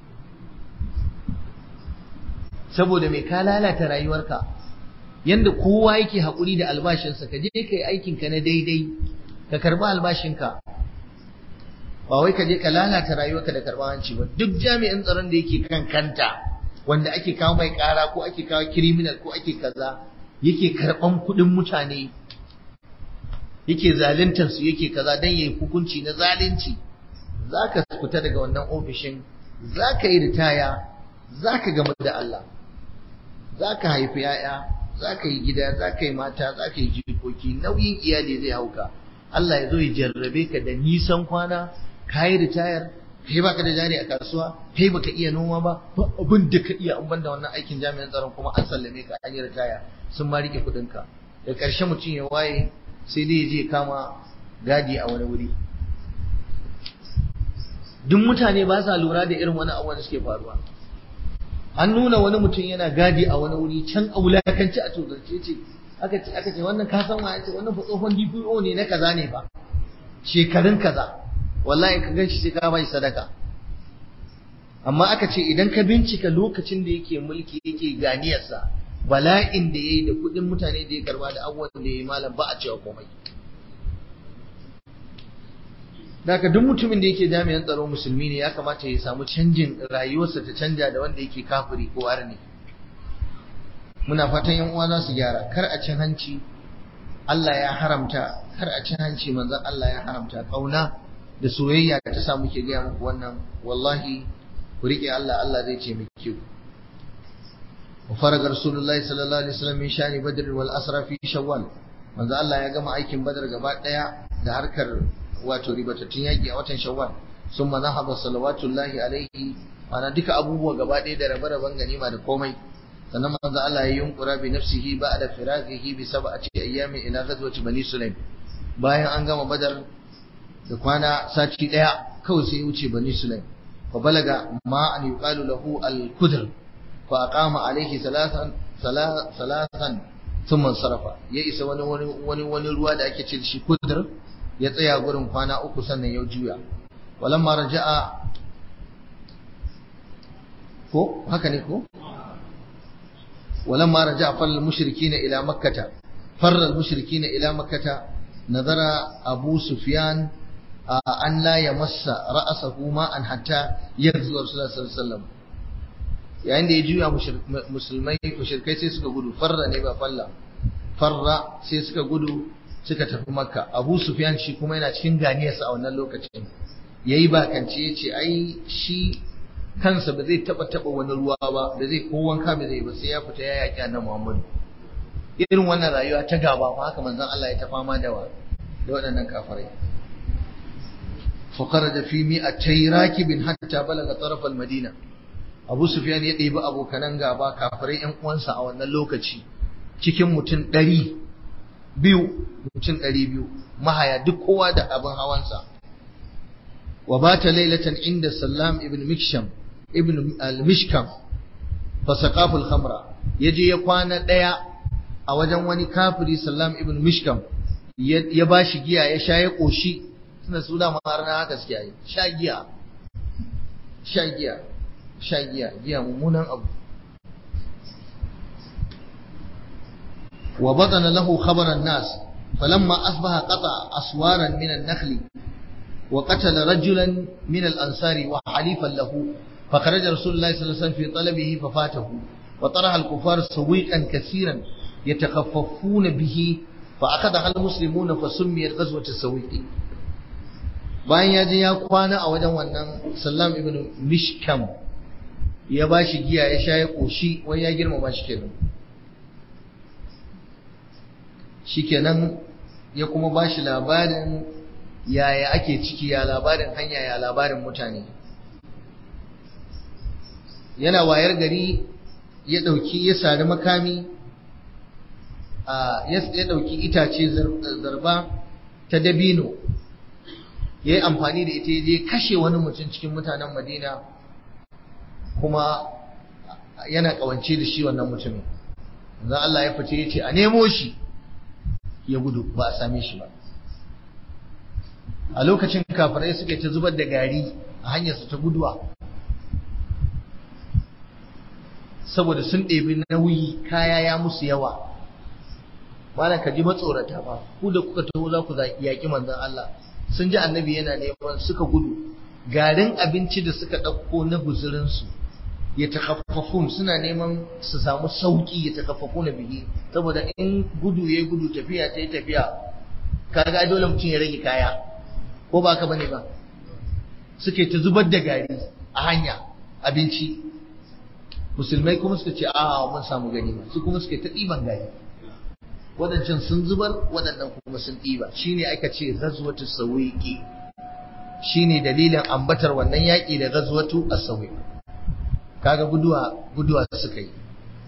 saboda mai ka lalata rayuwarka yanda kowa yake haƙuri da albashinsa ka je ka yi aikinka na daidai ka karɓi albashinka ba wai ka je ka lalata rayuwarka da karɓar hanci ba duk jami'in tsaron da yake kan kanta wanda ake kawo mai ƙara ko ake kawo criminal ko ake kaza yake karɓan kuɗin mutane yake zaluntar su yake kaza dan yayi hukunci na zalunci zaka fita daga wannan ofishin zaka yi ritaya zaka gamu da Allah zaka haifi yaya zaka yi gida zaka yi mata zaka yi jikoki nauyin iyali zai hauka Allah ya zo ya jarrabe ka da nisan kwana kayi ritayar kai baka da jari a kasuwa kai baka iya noma ba ba abin da ka iya an banda wannan aikin jami'an tsaron kuma an sallame ka an yi ritaya sun ma rike kuɗin ka da ƙarshe mutum ya waye sai dai je kama gadi a wani wuri duk mutane ba sa lura da irin wani abubuwan da suke faruwa an nuna wani mutum yana gadi a wani wuri can a wulakanci a tozarce ce aka ce aka ce wannan ka san wa ce wannan fa tsohon DPO ne na kaza ne ba shekarun kaza wallahi ka ganshi sai ka bai sadaka amma aka ce idan ka bincika lokacin da yake mulki yake ganiyarsa bala'in da yayi da kudin mutane da ya karba da abubuwan da yayi malam ba a cewa komai Daga duk mutumin da yake jami'an tsaro musulmi ne ya kamata ya samu canjin rayuwarsa ta canja da wanda yake kafiri ko arni. Muna fatan yan uwa za su gyara kar a cin hanci Allah ya haramta kar a cin hanci manzon Allah ya haramta kauna da soyayya da ta sa muke gaya muku wannan wallahi ku rike Allah Allah zai ce muke ku. Wa faraga Rasulullahi sallallahu alaihi wasallam min shani Badr wal Asra fi Shawwal. Manzo Allah ya gama aikin Badar gaba daya da harkar wato ribatattun yaƙi a watan shawwal sun ma zahaba salawatullahi alaihi ana duka abubuwa gaba ɗaya da rabe-raben ganima da komai sannan manzo Allah ya yunkura bi nafsihi ba'da firaqihi bi sab'ati ayyamin ila ghazwati bani sulaim bayan an gama badar da kwana sati daya kawai sai ya wuce bani sulaim fa balaga ma an yuqalu lahu al-kudr fa aqama alaihi salasan salasan thumma sarafa ya isa wani wani wani ruwa da ake ce shi kudr ya tsaya gurin kwana uku sannan ya juya walamma raja'a ko haka ne ko walamma raja'a fal mushrikina ila makkata farra al mushrikina ila makkata nazara abu sufyan an la yamassa ra'sahu ma an hatta yarzu rasulullahi sallallahu alaihi wasallam yayin da ya juya musulmai mushrikai sai suka gudu farra ne ba falla farra sai suka gudu suka tafi makka abu sufyan shi kuma yana cikin ganiyarsa a wannan lokacin yayi bakance yace ai shi kansa ba zai taba taba wani ruwa ba da zai ko wanka ba zai ba sai ya fita ya yaki annabi Muhammad irin wannan rayuwa ta gaba fa haka manzon Allah ya ta fama da wa da waɗannan kafirai fa kharaja fi mi'atay rakibin hatta balaga taraf al-madina Abu Sufyan ya ɗebi abokanan gaba kafirai ƴan uwansa a wannan lokaci cikin mutum ɗari biyu mutum ɗari biyu mahaya duk kowa da abin hawansa wa bata lailatan inda sallam ibn miksham ibn al-mishkam fa saqafu al-khamra yaje ya kwana daya a wajen wani kafiri sallam ibn mishkam ya bashi giya ya sha ya koshi suna suna har na haka suke yi sha giya sha giya sha giya giya mummunan abu وبطن له خبر الناس فلما أصبح قطع أسوارا من النخل وقتل رجلا من الأنصار وحليفا له فخرج رسول الله صلى الله عليه وسلم في طلبه ففاته وطرح الكفار سويقا كثيرا يتخففون به فأخذها المسلمون فسميت غزوة السويق bayan ya je ya kwana a wajen wannan sallam ibn mishkam ya bashi giya ya sha ya koshi wai ya girmama shi kenan shikenan ya kuma ba shi labarin yaya ake ciki ya labarin hanya ya labarin mutane yana wayar gari ya ɗauki ya sari makami ya ɗauki itace zarba ta dabino ya yi amfani da ita ya je kashe wani mutum cikin mutanen madina kuma yana ƙawance da shi wannan mutumin zan Allah ya fice ya ce a nemo shi ya gudu ba a same shi ba a lokacin kafirai suka ta zubar da gari a hanyarsu ta guduwa saboda sun ɗebi nauyi kaya ya musu yawa bana ka ji matsorata ba ku da kuka taho za ku yaƙi manzon Allah sun ji annabi yana neman suka gudu garin abinci da suka ɗauko na guzurinsu ya takaffafun suna neman su samu sauki ya takaffafu na bihi saboda in gudu ya gudu tafiya ta yi tafiya kaga dole mutum ya rage kaya ko ba ka bane ba suke ta zubar da gari a hanya abinci musulmai kuma suka ce a mun samu gani ba su kuma suke ta ɗiban gari waɗancan sun zubar waɗannan kuma sun ɗiba shine aka ce ghazwatu sawiqi shine dalilin ambatar wannan yaƙi da ghazwatu as-sawiq kaga guduwa guduwa suka yi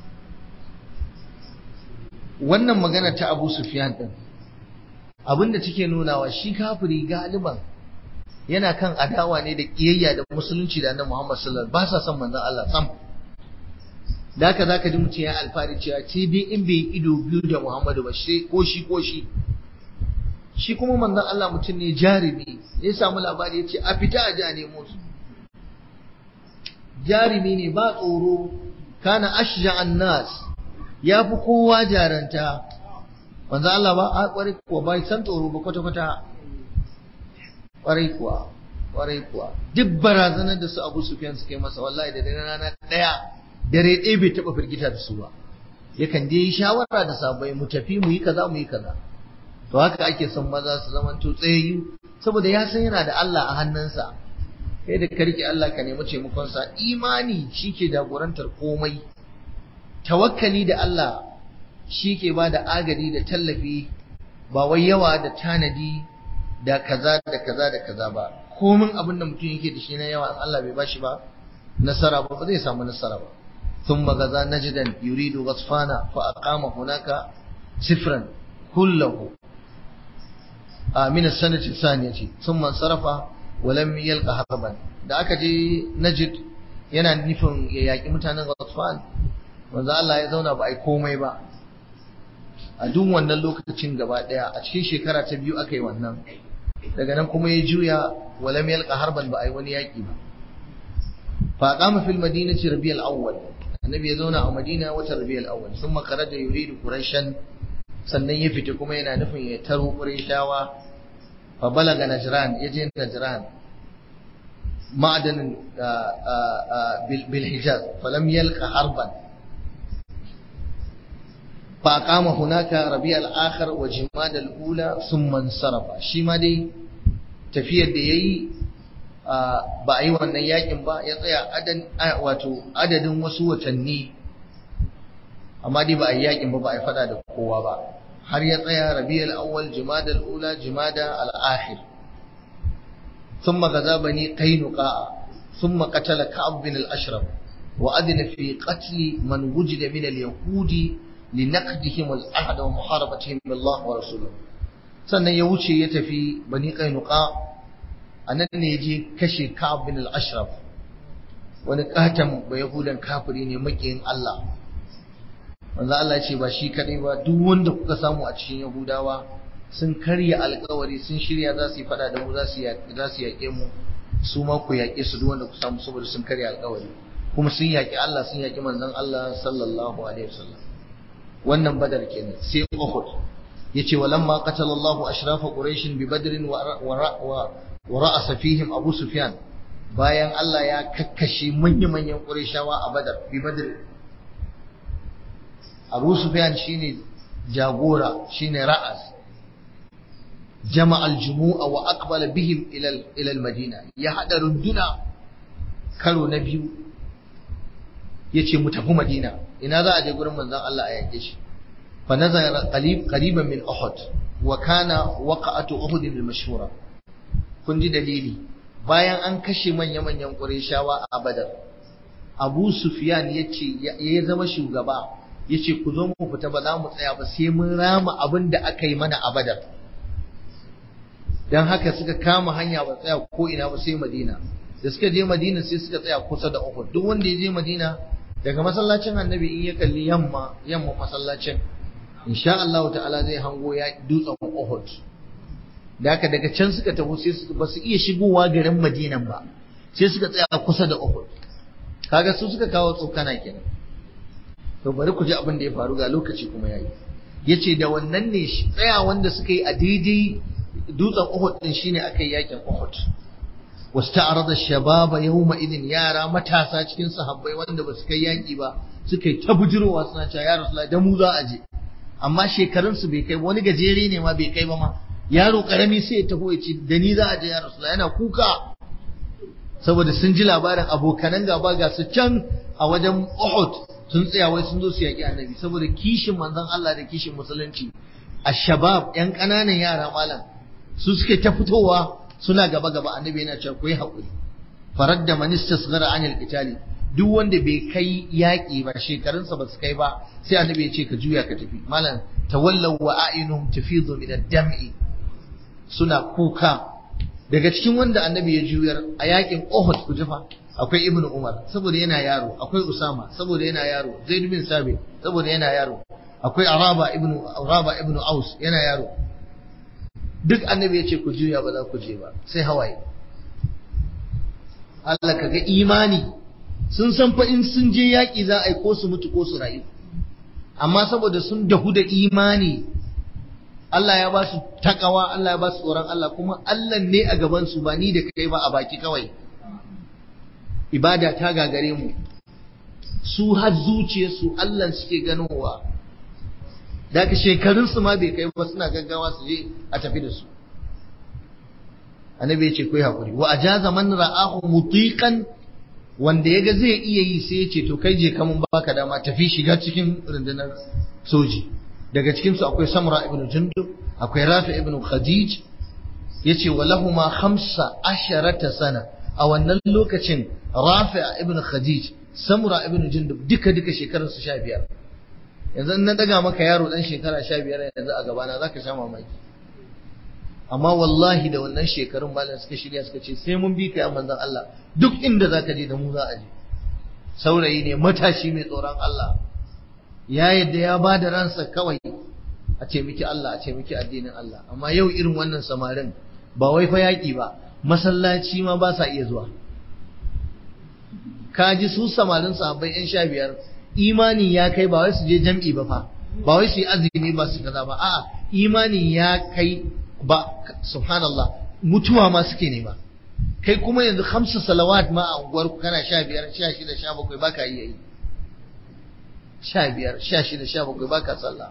wannan magana ta Abu Sufyan din abinda take nunawa shi kafiri galiban yana kan adawa ne da kiyayya da musulunci da annabi Muhammad sallallahu alaihi wasallam ba sa son manzon Allah sam da haka zaka ji mutum ya alfari cewa ce dai in bai ido biyu da Muhammadu ba shi ko shi ko shi shi kuma manzon Allah mutum ne jarumi ya samu labari ya ce a fita a ji a nemo su jarumi ne ba tsoro kana ashja'an nas ya fi kowa jaranta manzo Allah ba a kwarai kuwa ba san tsoro ba kwata kwata kwarai kuwa kwarai kuwa duk barazanar da su Abu Sufyan suka yi masa wallahi da dare rana daya dare ɗaya bai taɓa firgita da su ba yakan je yi shawara da sabai mu tafi mu yi kaza mu yi kaza to haka ake son maza su zaman to tsayayyu saboda ya san yana da Allah a hannunsa kai da ka rike Allah ka nemi taimakon sa imani shike jagorantar komai tawakkali da Allah shike ba da agadi da tallafi ba wai yawa da tanadi da kaza da kaza da kaza ba komin abin da mutum yake da shi na yawa Allah bai bashi ba nasara ba ba zai samu nasara ba ثم غزا نجدا يريد غطفان فأقام هناك سفرا كله من السنة الثانية ثم انصرف ولم يلقى هربا da aka je Najd yana nufin ya yaƙi mutanen Ghatfan manzo Allah ya zauna ba ai komai ba a duk wannan lokacin gaba daya a cikin shekara ta biyu aka yi wannan daga nan kuma ya juya walam yalqa harban ba ai wani yaƙi ba fa qama fil madinati rabiul awwal annabi ya zauna a madina watan rabiul awwal thumma kharaja yuridu quraishan sannan ya fita kuma yana nufin ya taro quraishawa fa balaga najran yaje najran ma'adan bil hijaz falam yalqa harban fa aqama hunaka rabiul akhir wa jumada al ula thumma insarafa shi ma dai tafiyar da yayi ba a yi wannan yakin ba ya tsaya wato adadin wasu watanni amma dai ba a yi yakin ba ba a yi fada da kowa ba har ya tsaya rabiul awwal jumada al-ula jumada al-akhir thumma gaza bani qainuqa thumma qatala ka'ab bin al-ashraf wa adna fi qatl man wujida min al-yahudi linaqdihim al-ahd wa muharabatihim billah wa rasuluhu sannan ya wuce ya tafi bani qainuqa a nan ne je kashe Ka'ab bin al-Ashraf wani katon ba Yahudan kafiri ne makiyin Allah manzo Allah ya ce ba shi kadai ba duk wanda kuka samu a cikin Yahudawa sun karya alkawari sun shirya za su yi fada da mu za su za su yaƙe mu su ma ku yaƙe su duk wanda ku samu saboda sun karya alkawari kuma sun yaƙi Allah sun yaƙi manzon Allah sallallahu alaihi wasallam wannan badar kenan sai Uhud yace walamma qatala Allahu ashrafa quraish bi badrin wa wa ra'asa fihim Abu Sufyan bayan Allah ya kakkashe manya-manyan Qurayshawa a Badar bi Badr Abu Sufyan shine jagora shine ra'as jama'a al-jumu'a wa aqbala bihim ila ila al-Madina ya hada runduna karo na biyu yace mu tafi Madina ina za a je gurin manzon Allah a yake shi fa nazara qalib qariban min Uhud wa kana waqa'atu Uhud al-mashhura kun ji dalili bayan an kashe manya-manyan ƙureshawa a badar abu sufyan ya ce ya zama shugaba ya ce ku zo mu fita ba za mu tsaya ba sai mun rama abin da aka yi mana a badar don haka suka kama hanya ba tsaya ko ina ba sai madina da suka je madina sai suka tsaya kusa da uhud duk wanda ya je madina daga masallacin annabi in ya kalli yamma yamma masallacin insha Allah ta'ala zai hango ya dutsen uhud da haka daga can suka taho sai su ba su iya shigowa garin Madinan ba sai suka tsaya kusa da Uhud kaga su suka kawo tsokana kenan to bari ku ji abin da ya faru ga lokaci kuma yayi yace da wannan ne tsaya wanda suka yi a daidai dutsen Uhud din shine aka yi yakin Uhud wasta'arada ash-shababa yawma idin yara matasa cikin sahabbai wanda ba su kai yaki ba suka yi ta bujirowa suna cewa ya Rasulullah da mu za a je amma shekarunsu bai kai wani gajere ne ma bai kai ba ma yaro karami sai ya taho ya ce da ni za a je ya rasu yana kuka saboda sun ji labarin abokanan gaba ga su can a wajen Uhud sun tsaya wai sun zo su yaƙi annabi saboda kishin manzon Allah da kishin musulunci ashabab yan ƙananan yara malam su suke ta fitowa suna gaba gaba annabi yana cewa ku yi haƙuri faradda man istasghara anil qitali duk wanda bai kai yaƙi ba shekarunsa ba su kai ba sai annabi ya ce ka juya ka tafi malam tawallaw wa a'yunuhum tafidu min ad-dam'i suna kuka daga cikin wanda annabi ya juyar a yakin Uhud ku jifa akwai Ibn Umar saboda yana yaro akwai Usama saboda yana yaro Zaid bin Sabit saboda yana yaro akwai Araba ibn Araba ibn Aus yana yaro duk annabi ya ce ku juya ba za ku je ba sai hawaye Allah kaga imani sun san fa in sun je yaki za a yi ko su mutu ko su rayu amma saboda sun dahu da imani Allah ya ba su takawa Allah ya ba su tsoron Allah kuma Allah ne a gaban su ba ni da kai ba a baki kawai ibada ta gagare mu su har zuciyarsu Allah suke ganowa daga shekarunsu ma bai kai ba suna gaggawa su je a tafi da su annabi ya ce kai hakuri wa ajaza man ra'ahu mutiqan wanda yaga zai iya yi sai ya ce to kai je kamun baka dama tafi shiga cikin rundunar soji daga cikin su akwai samra ibn jundub akwai rafi ibn khadij yace walahuma khamsa asharata sana a wannan lokacin rafi ibn khadij samra ibn jundub duka duka shekarun su 15 yanzu na daga maka yaro dan shekara 15 yanzu a gabana zaka sha mamaki amma wallahi da wannan shekarun malam suka shirya suka ce sai mun bi ka ya manzon Allah duk inda zaka je da mu za a je saurayi ne matashi mai tsoron Allah ya yadda ya ba da ransa kawai a ce miki Allah a ce miki addinin Allah amma yau irin wannan samarin ba wai fa yaƙi ba masallaci ma ba sa iya zuwa ka ji su samarin sahabbai yan sha biyar imani ya kai ba wai su je jam'i ba fa ba wai su yi azumi ba su kaza ba a'a imani ya kai ba subhanallah mutuwa ma suke nema kai kuma yanzu hamsu salawat ma a unguwar ku kana sha biyar sha shida sha bakwai ba ka iya yi sha biyar sha shida sha bakwai ba ka sallah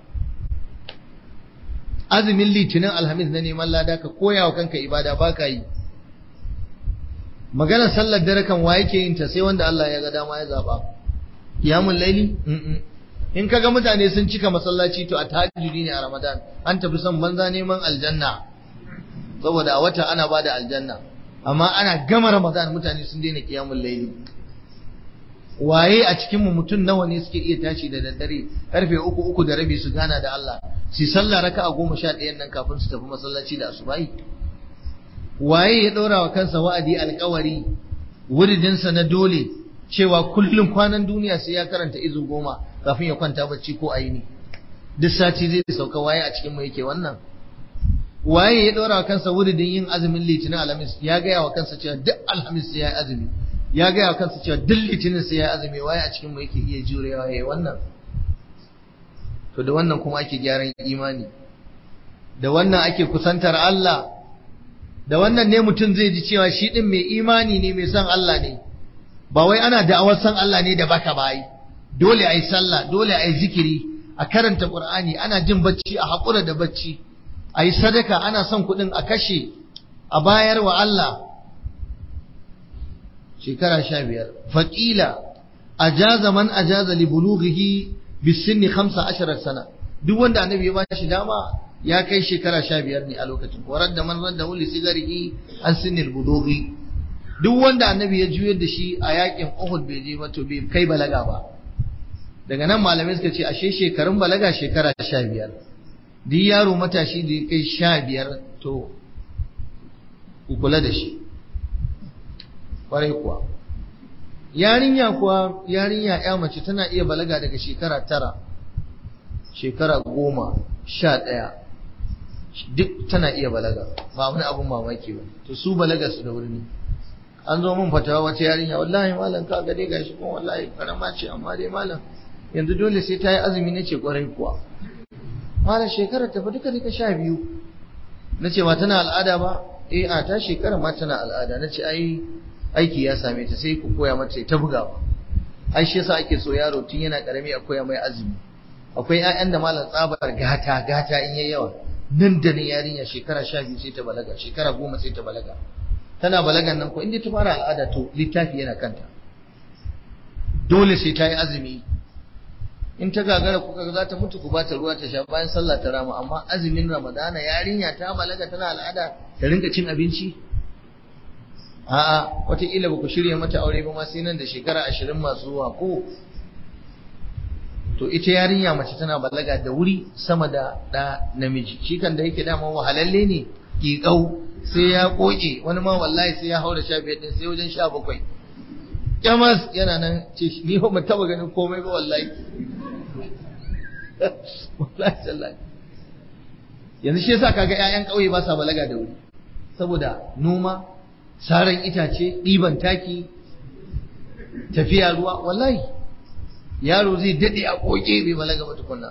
azumin litinin alhamis na neman lada ka koya wa kanka ibada ba ka yi maganar sallar dare kan wa yake yin ta sai wanda Allah ya ga dama ya zaba qiyamul laili in kaga mutane sun cika masallaci to a tahajjudi ne a Ramadan an tafi son banza neman aljanna saboda a wata ana bada aljanna amma ana gama Ramadan mutane sun daina qiyamul laili waye a cikin mu mutum nawa ne suke iya tashi da daddare karfe uku uku da rabi su gana da Allah su sallah raka'a goma sha ɗayan nan kafin su tafi masallaci da asubahi waye ya ɗora wa kansa wa'adi alkawari wuridinsa na dole cewa kullum kwanan duniya sai ya karanta izu goma kafin ya kwanta bacci ko aini duk sati zai sauka waye a cikin mu yake wannan waye ya ɗora wa kansa wuridin yin azumin litinin alhamis ya gaya wa kansa cewa duk alhamis sai ya yi azumi ya gaya wa kansa cewa duk litinin sai ya yi azumi waye a cikin mu yake iya jurewa yayi wannan to da wannan kuma ake gyaran imani da wannan ake kusantar Allah da wannan ne mutum zai ji cewa shi din mai imani ne mai son Allah ne ba wai ana da'awar son Allah ne da baka bayi dole ayi sallah dole ayi zikiri a karanta Qur'ani ana jin bacci a hakura da bacci ayi sadaka ana son kuɗin a kashe a bayar wa Allah shekara sha biyar faƙila ajaza man ajaza li bulughihi bisinni 15 sana duk wanda annabi ya bashi dama ya kai shekara sha biyar ne a lokacin warar da man radda wuli sigarihi an sinil budughi duk wanda annabi ya juyar da shi a yakin Uhud bai je ba to bai kai balaga ba daga nan malamai suka ce ashe shekarun balaga shekara sha biyar duk yaro matashi da ya kai sha biyar to ku kula da shi kwarai kuwa yarinya kuwa yarinya ya mace tana iya balaga daga shekara tara shekara goma sha ɗaya duk tana iya balaga ba wani abun mamaki ba to su balaga su da wuri an zo mun fatawa wata yarinya wallahi malam ka ga dai gashi kuma wallahi karama ce amma dai malam yanzu dole sai ta yi azumi nace kwarai kuwa malam shekara ta fa duka duka sha biyu nace ba tana al'ada ba eh a ta shekara ma tana al'ada nace ai aiki ya same ta sai ku koya mata ta bugawa ai shi yasa ake so yaro tun yana karami a koya mai azumi akwai ƴaƴan da malam tsabar gata gata in yayi yawa nan da nan yarinya shekara sha biyu sai ta balaga shekara goma sai ta balaga tana balagan nan ko inda ta fara al'ada to littafi yana kanta dole sai ta yi azumi in ta gagara kuka za ta mutu ku ba ta ruwa ta sha bayan sallah ta rama amma azumin ramadana yarinya ta balaga tana al'ada ta rinka cin abinci a'a wataƙila ba ku shirya mata aure ba ma sai nan da shekara ashirin masu zuwa ko to ita yarinya mace tana balaga da wuri sama da ɗa namiji shi kan da yake dama wahalalle ne ƙiƙau sai ya ƙoƙe wani ma wallahi sai ya haura sha biyar ɗin sai wajen sha bakwai kyamas yana nan ce ni ba mu taɓa ganin komai ba wallahi wallahi sallahi yanzu shi yasa kaga ƴaƴan ƙauye ba sa balaga da wuri saboda noma saran itace ɗiban taki tafiya ruwa wallahi yaro zai dade a koke bai balaga ba tukunna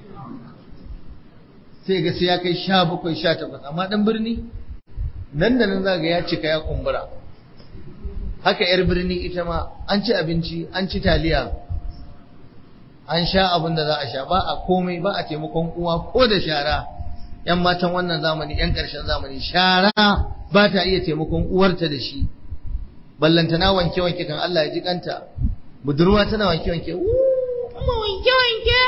sai ga sai ya kai sha bakwai sha takwas amma dan birni nan da nan zaga ya cika ya kumbura haka yar birni ita ma an ci abinci an ci taliya an sha abin da za a sha ba a komai ba a taimakon uwa ko da shara yan matan wannan zamani yan ƙarshen zamani shara ba ta iya taimakon uwarta da shi ballantana wanke wanke kan Allah ya ji kanta budurwa tana wanke wanke kuma wanke wanke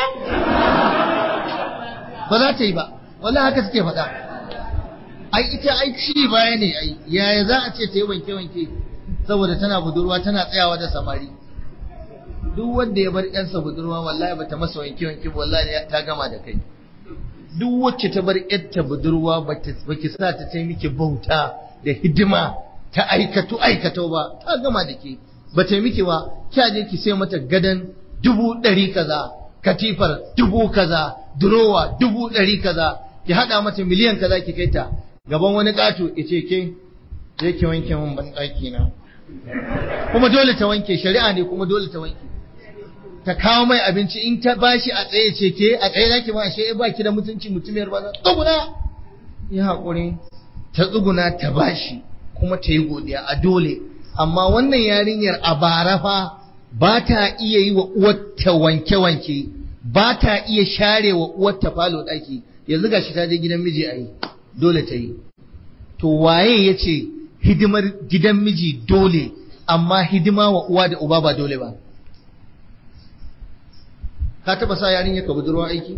ba za ta yi ba wallahi haka suke faɗa ai ita ai ci baya ne ai yaya za a ce ta yi wanke wanke saboda tana budurwa tana tsayawa da samari duk wanda ya bar ƴansa budurwa wallahi bata masa wanke wanke wallahi ta gama da kai duk wacce ta bar ƴarta budurwa baki sa ta ta miki bauta da hidima ta aikatu aikatau ba ta gama da ke ba ta miki ba kya je ki sai mata gadan dubu ɗari kaza katifar dubu kaza durowa dubu ɗari kaza ki haɗa mata miliyan kaza ki kai ta gaban wani ƙato ya ce ke je ki wanke min ban ɗaki na kuma dole ta wanke shari'a ne kuma dole ta wanke ta kawo mai abinci in ta bashi a tsaye ce ke a tsaye zaki ba ashe ba ki da mutunci mutumiyar ba tsuguna ya haƙuri ta tsuguna ta bashi kuma ta yi godiya a dole amma wannan yarinyar a bara fa ba ta iya yi wa uwarta wanke-wanke ba ta iya share wa uwarta falo ɗaki yanzu gashi ta je gidan miji a yi dole ta yi to waye ya ce hidimar gidan miji dole amma hidima wa uwa da uba ba dole ba ka taba sa yarinya ka budurwa aiki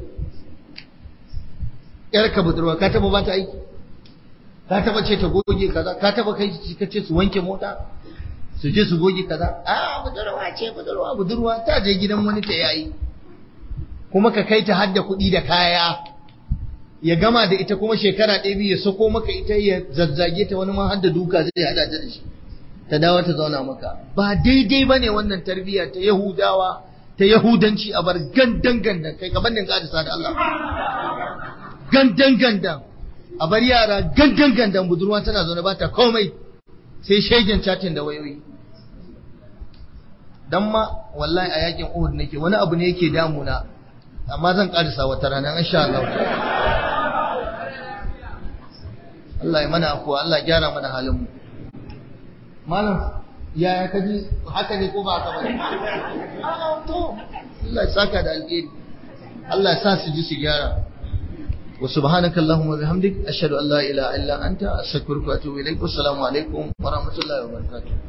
yar ka budurwa ka taba bata aiki ka taba ce ta goge kaza ka taba kai ka ce su wanke mota su je su goge kaza a budurwa ce budurwa budurwa ta je gidan wani ta yayi kuma ka kai ta hadda kuɗi da kaya ya gama da ita kuma shekara ɗaya biyu ya sako maka ita ya zazzage ta wani ma hadda duka zai hada ta da shi ta dawo ta zauna maka ba daidai bane wannan tarbiyya ta yahudawa ta yahudanci a bar gandan gandan kai kaban din ka da Allah gandan gandan a bar yara gandan gandan budurwa tana zaune ba ta komai sai shegen chatin da wayoyi dan ma wallahi a yakin Uhud nake wani abu ne yake damuna amma zan karisa wata rana insha Allah Allah ya mana afuwa Allah ya gyara mana halin mu malam yaya ka ji haka ne ko ba haka bane a'a to Allah ya saka da alheri Allah ya sa su ji su gyara wa subhanaka allahumma bihamdik ashhadu an la ilaha illa anta astaghfiruka wa atubu ilaik wassalamu alaikum wa rahmatullahi wa barakatuh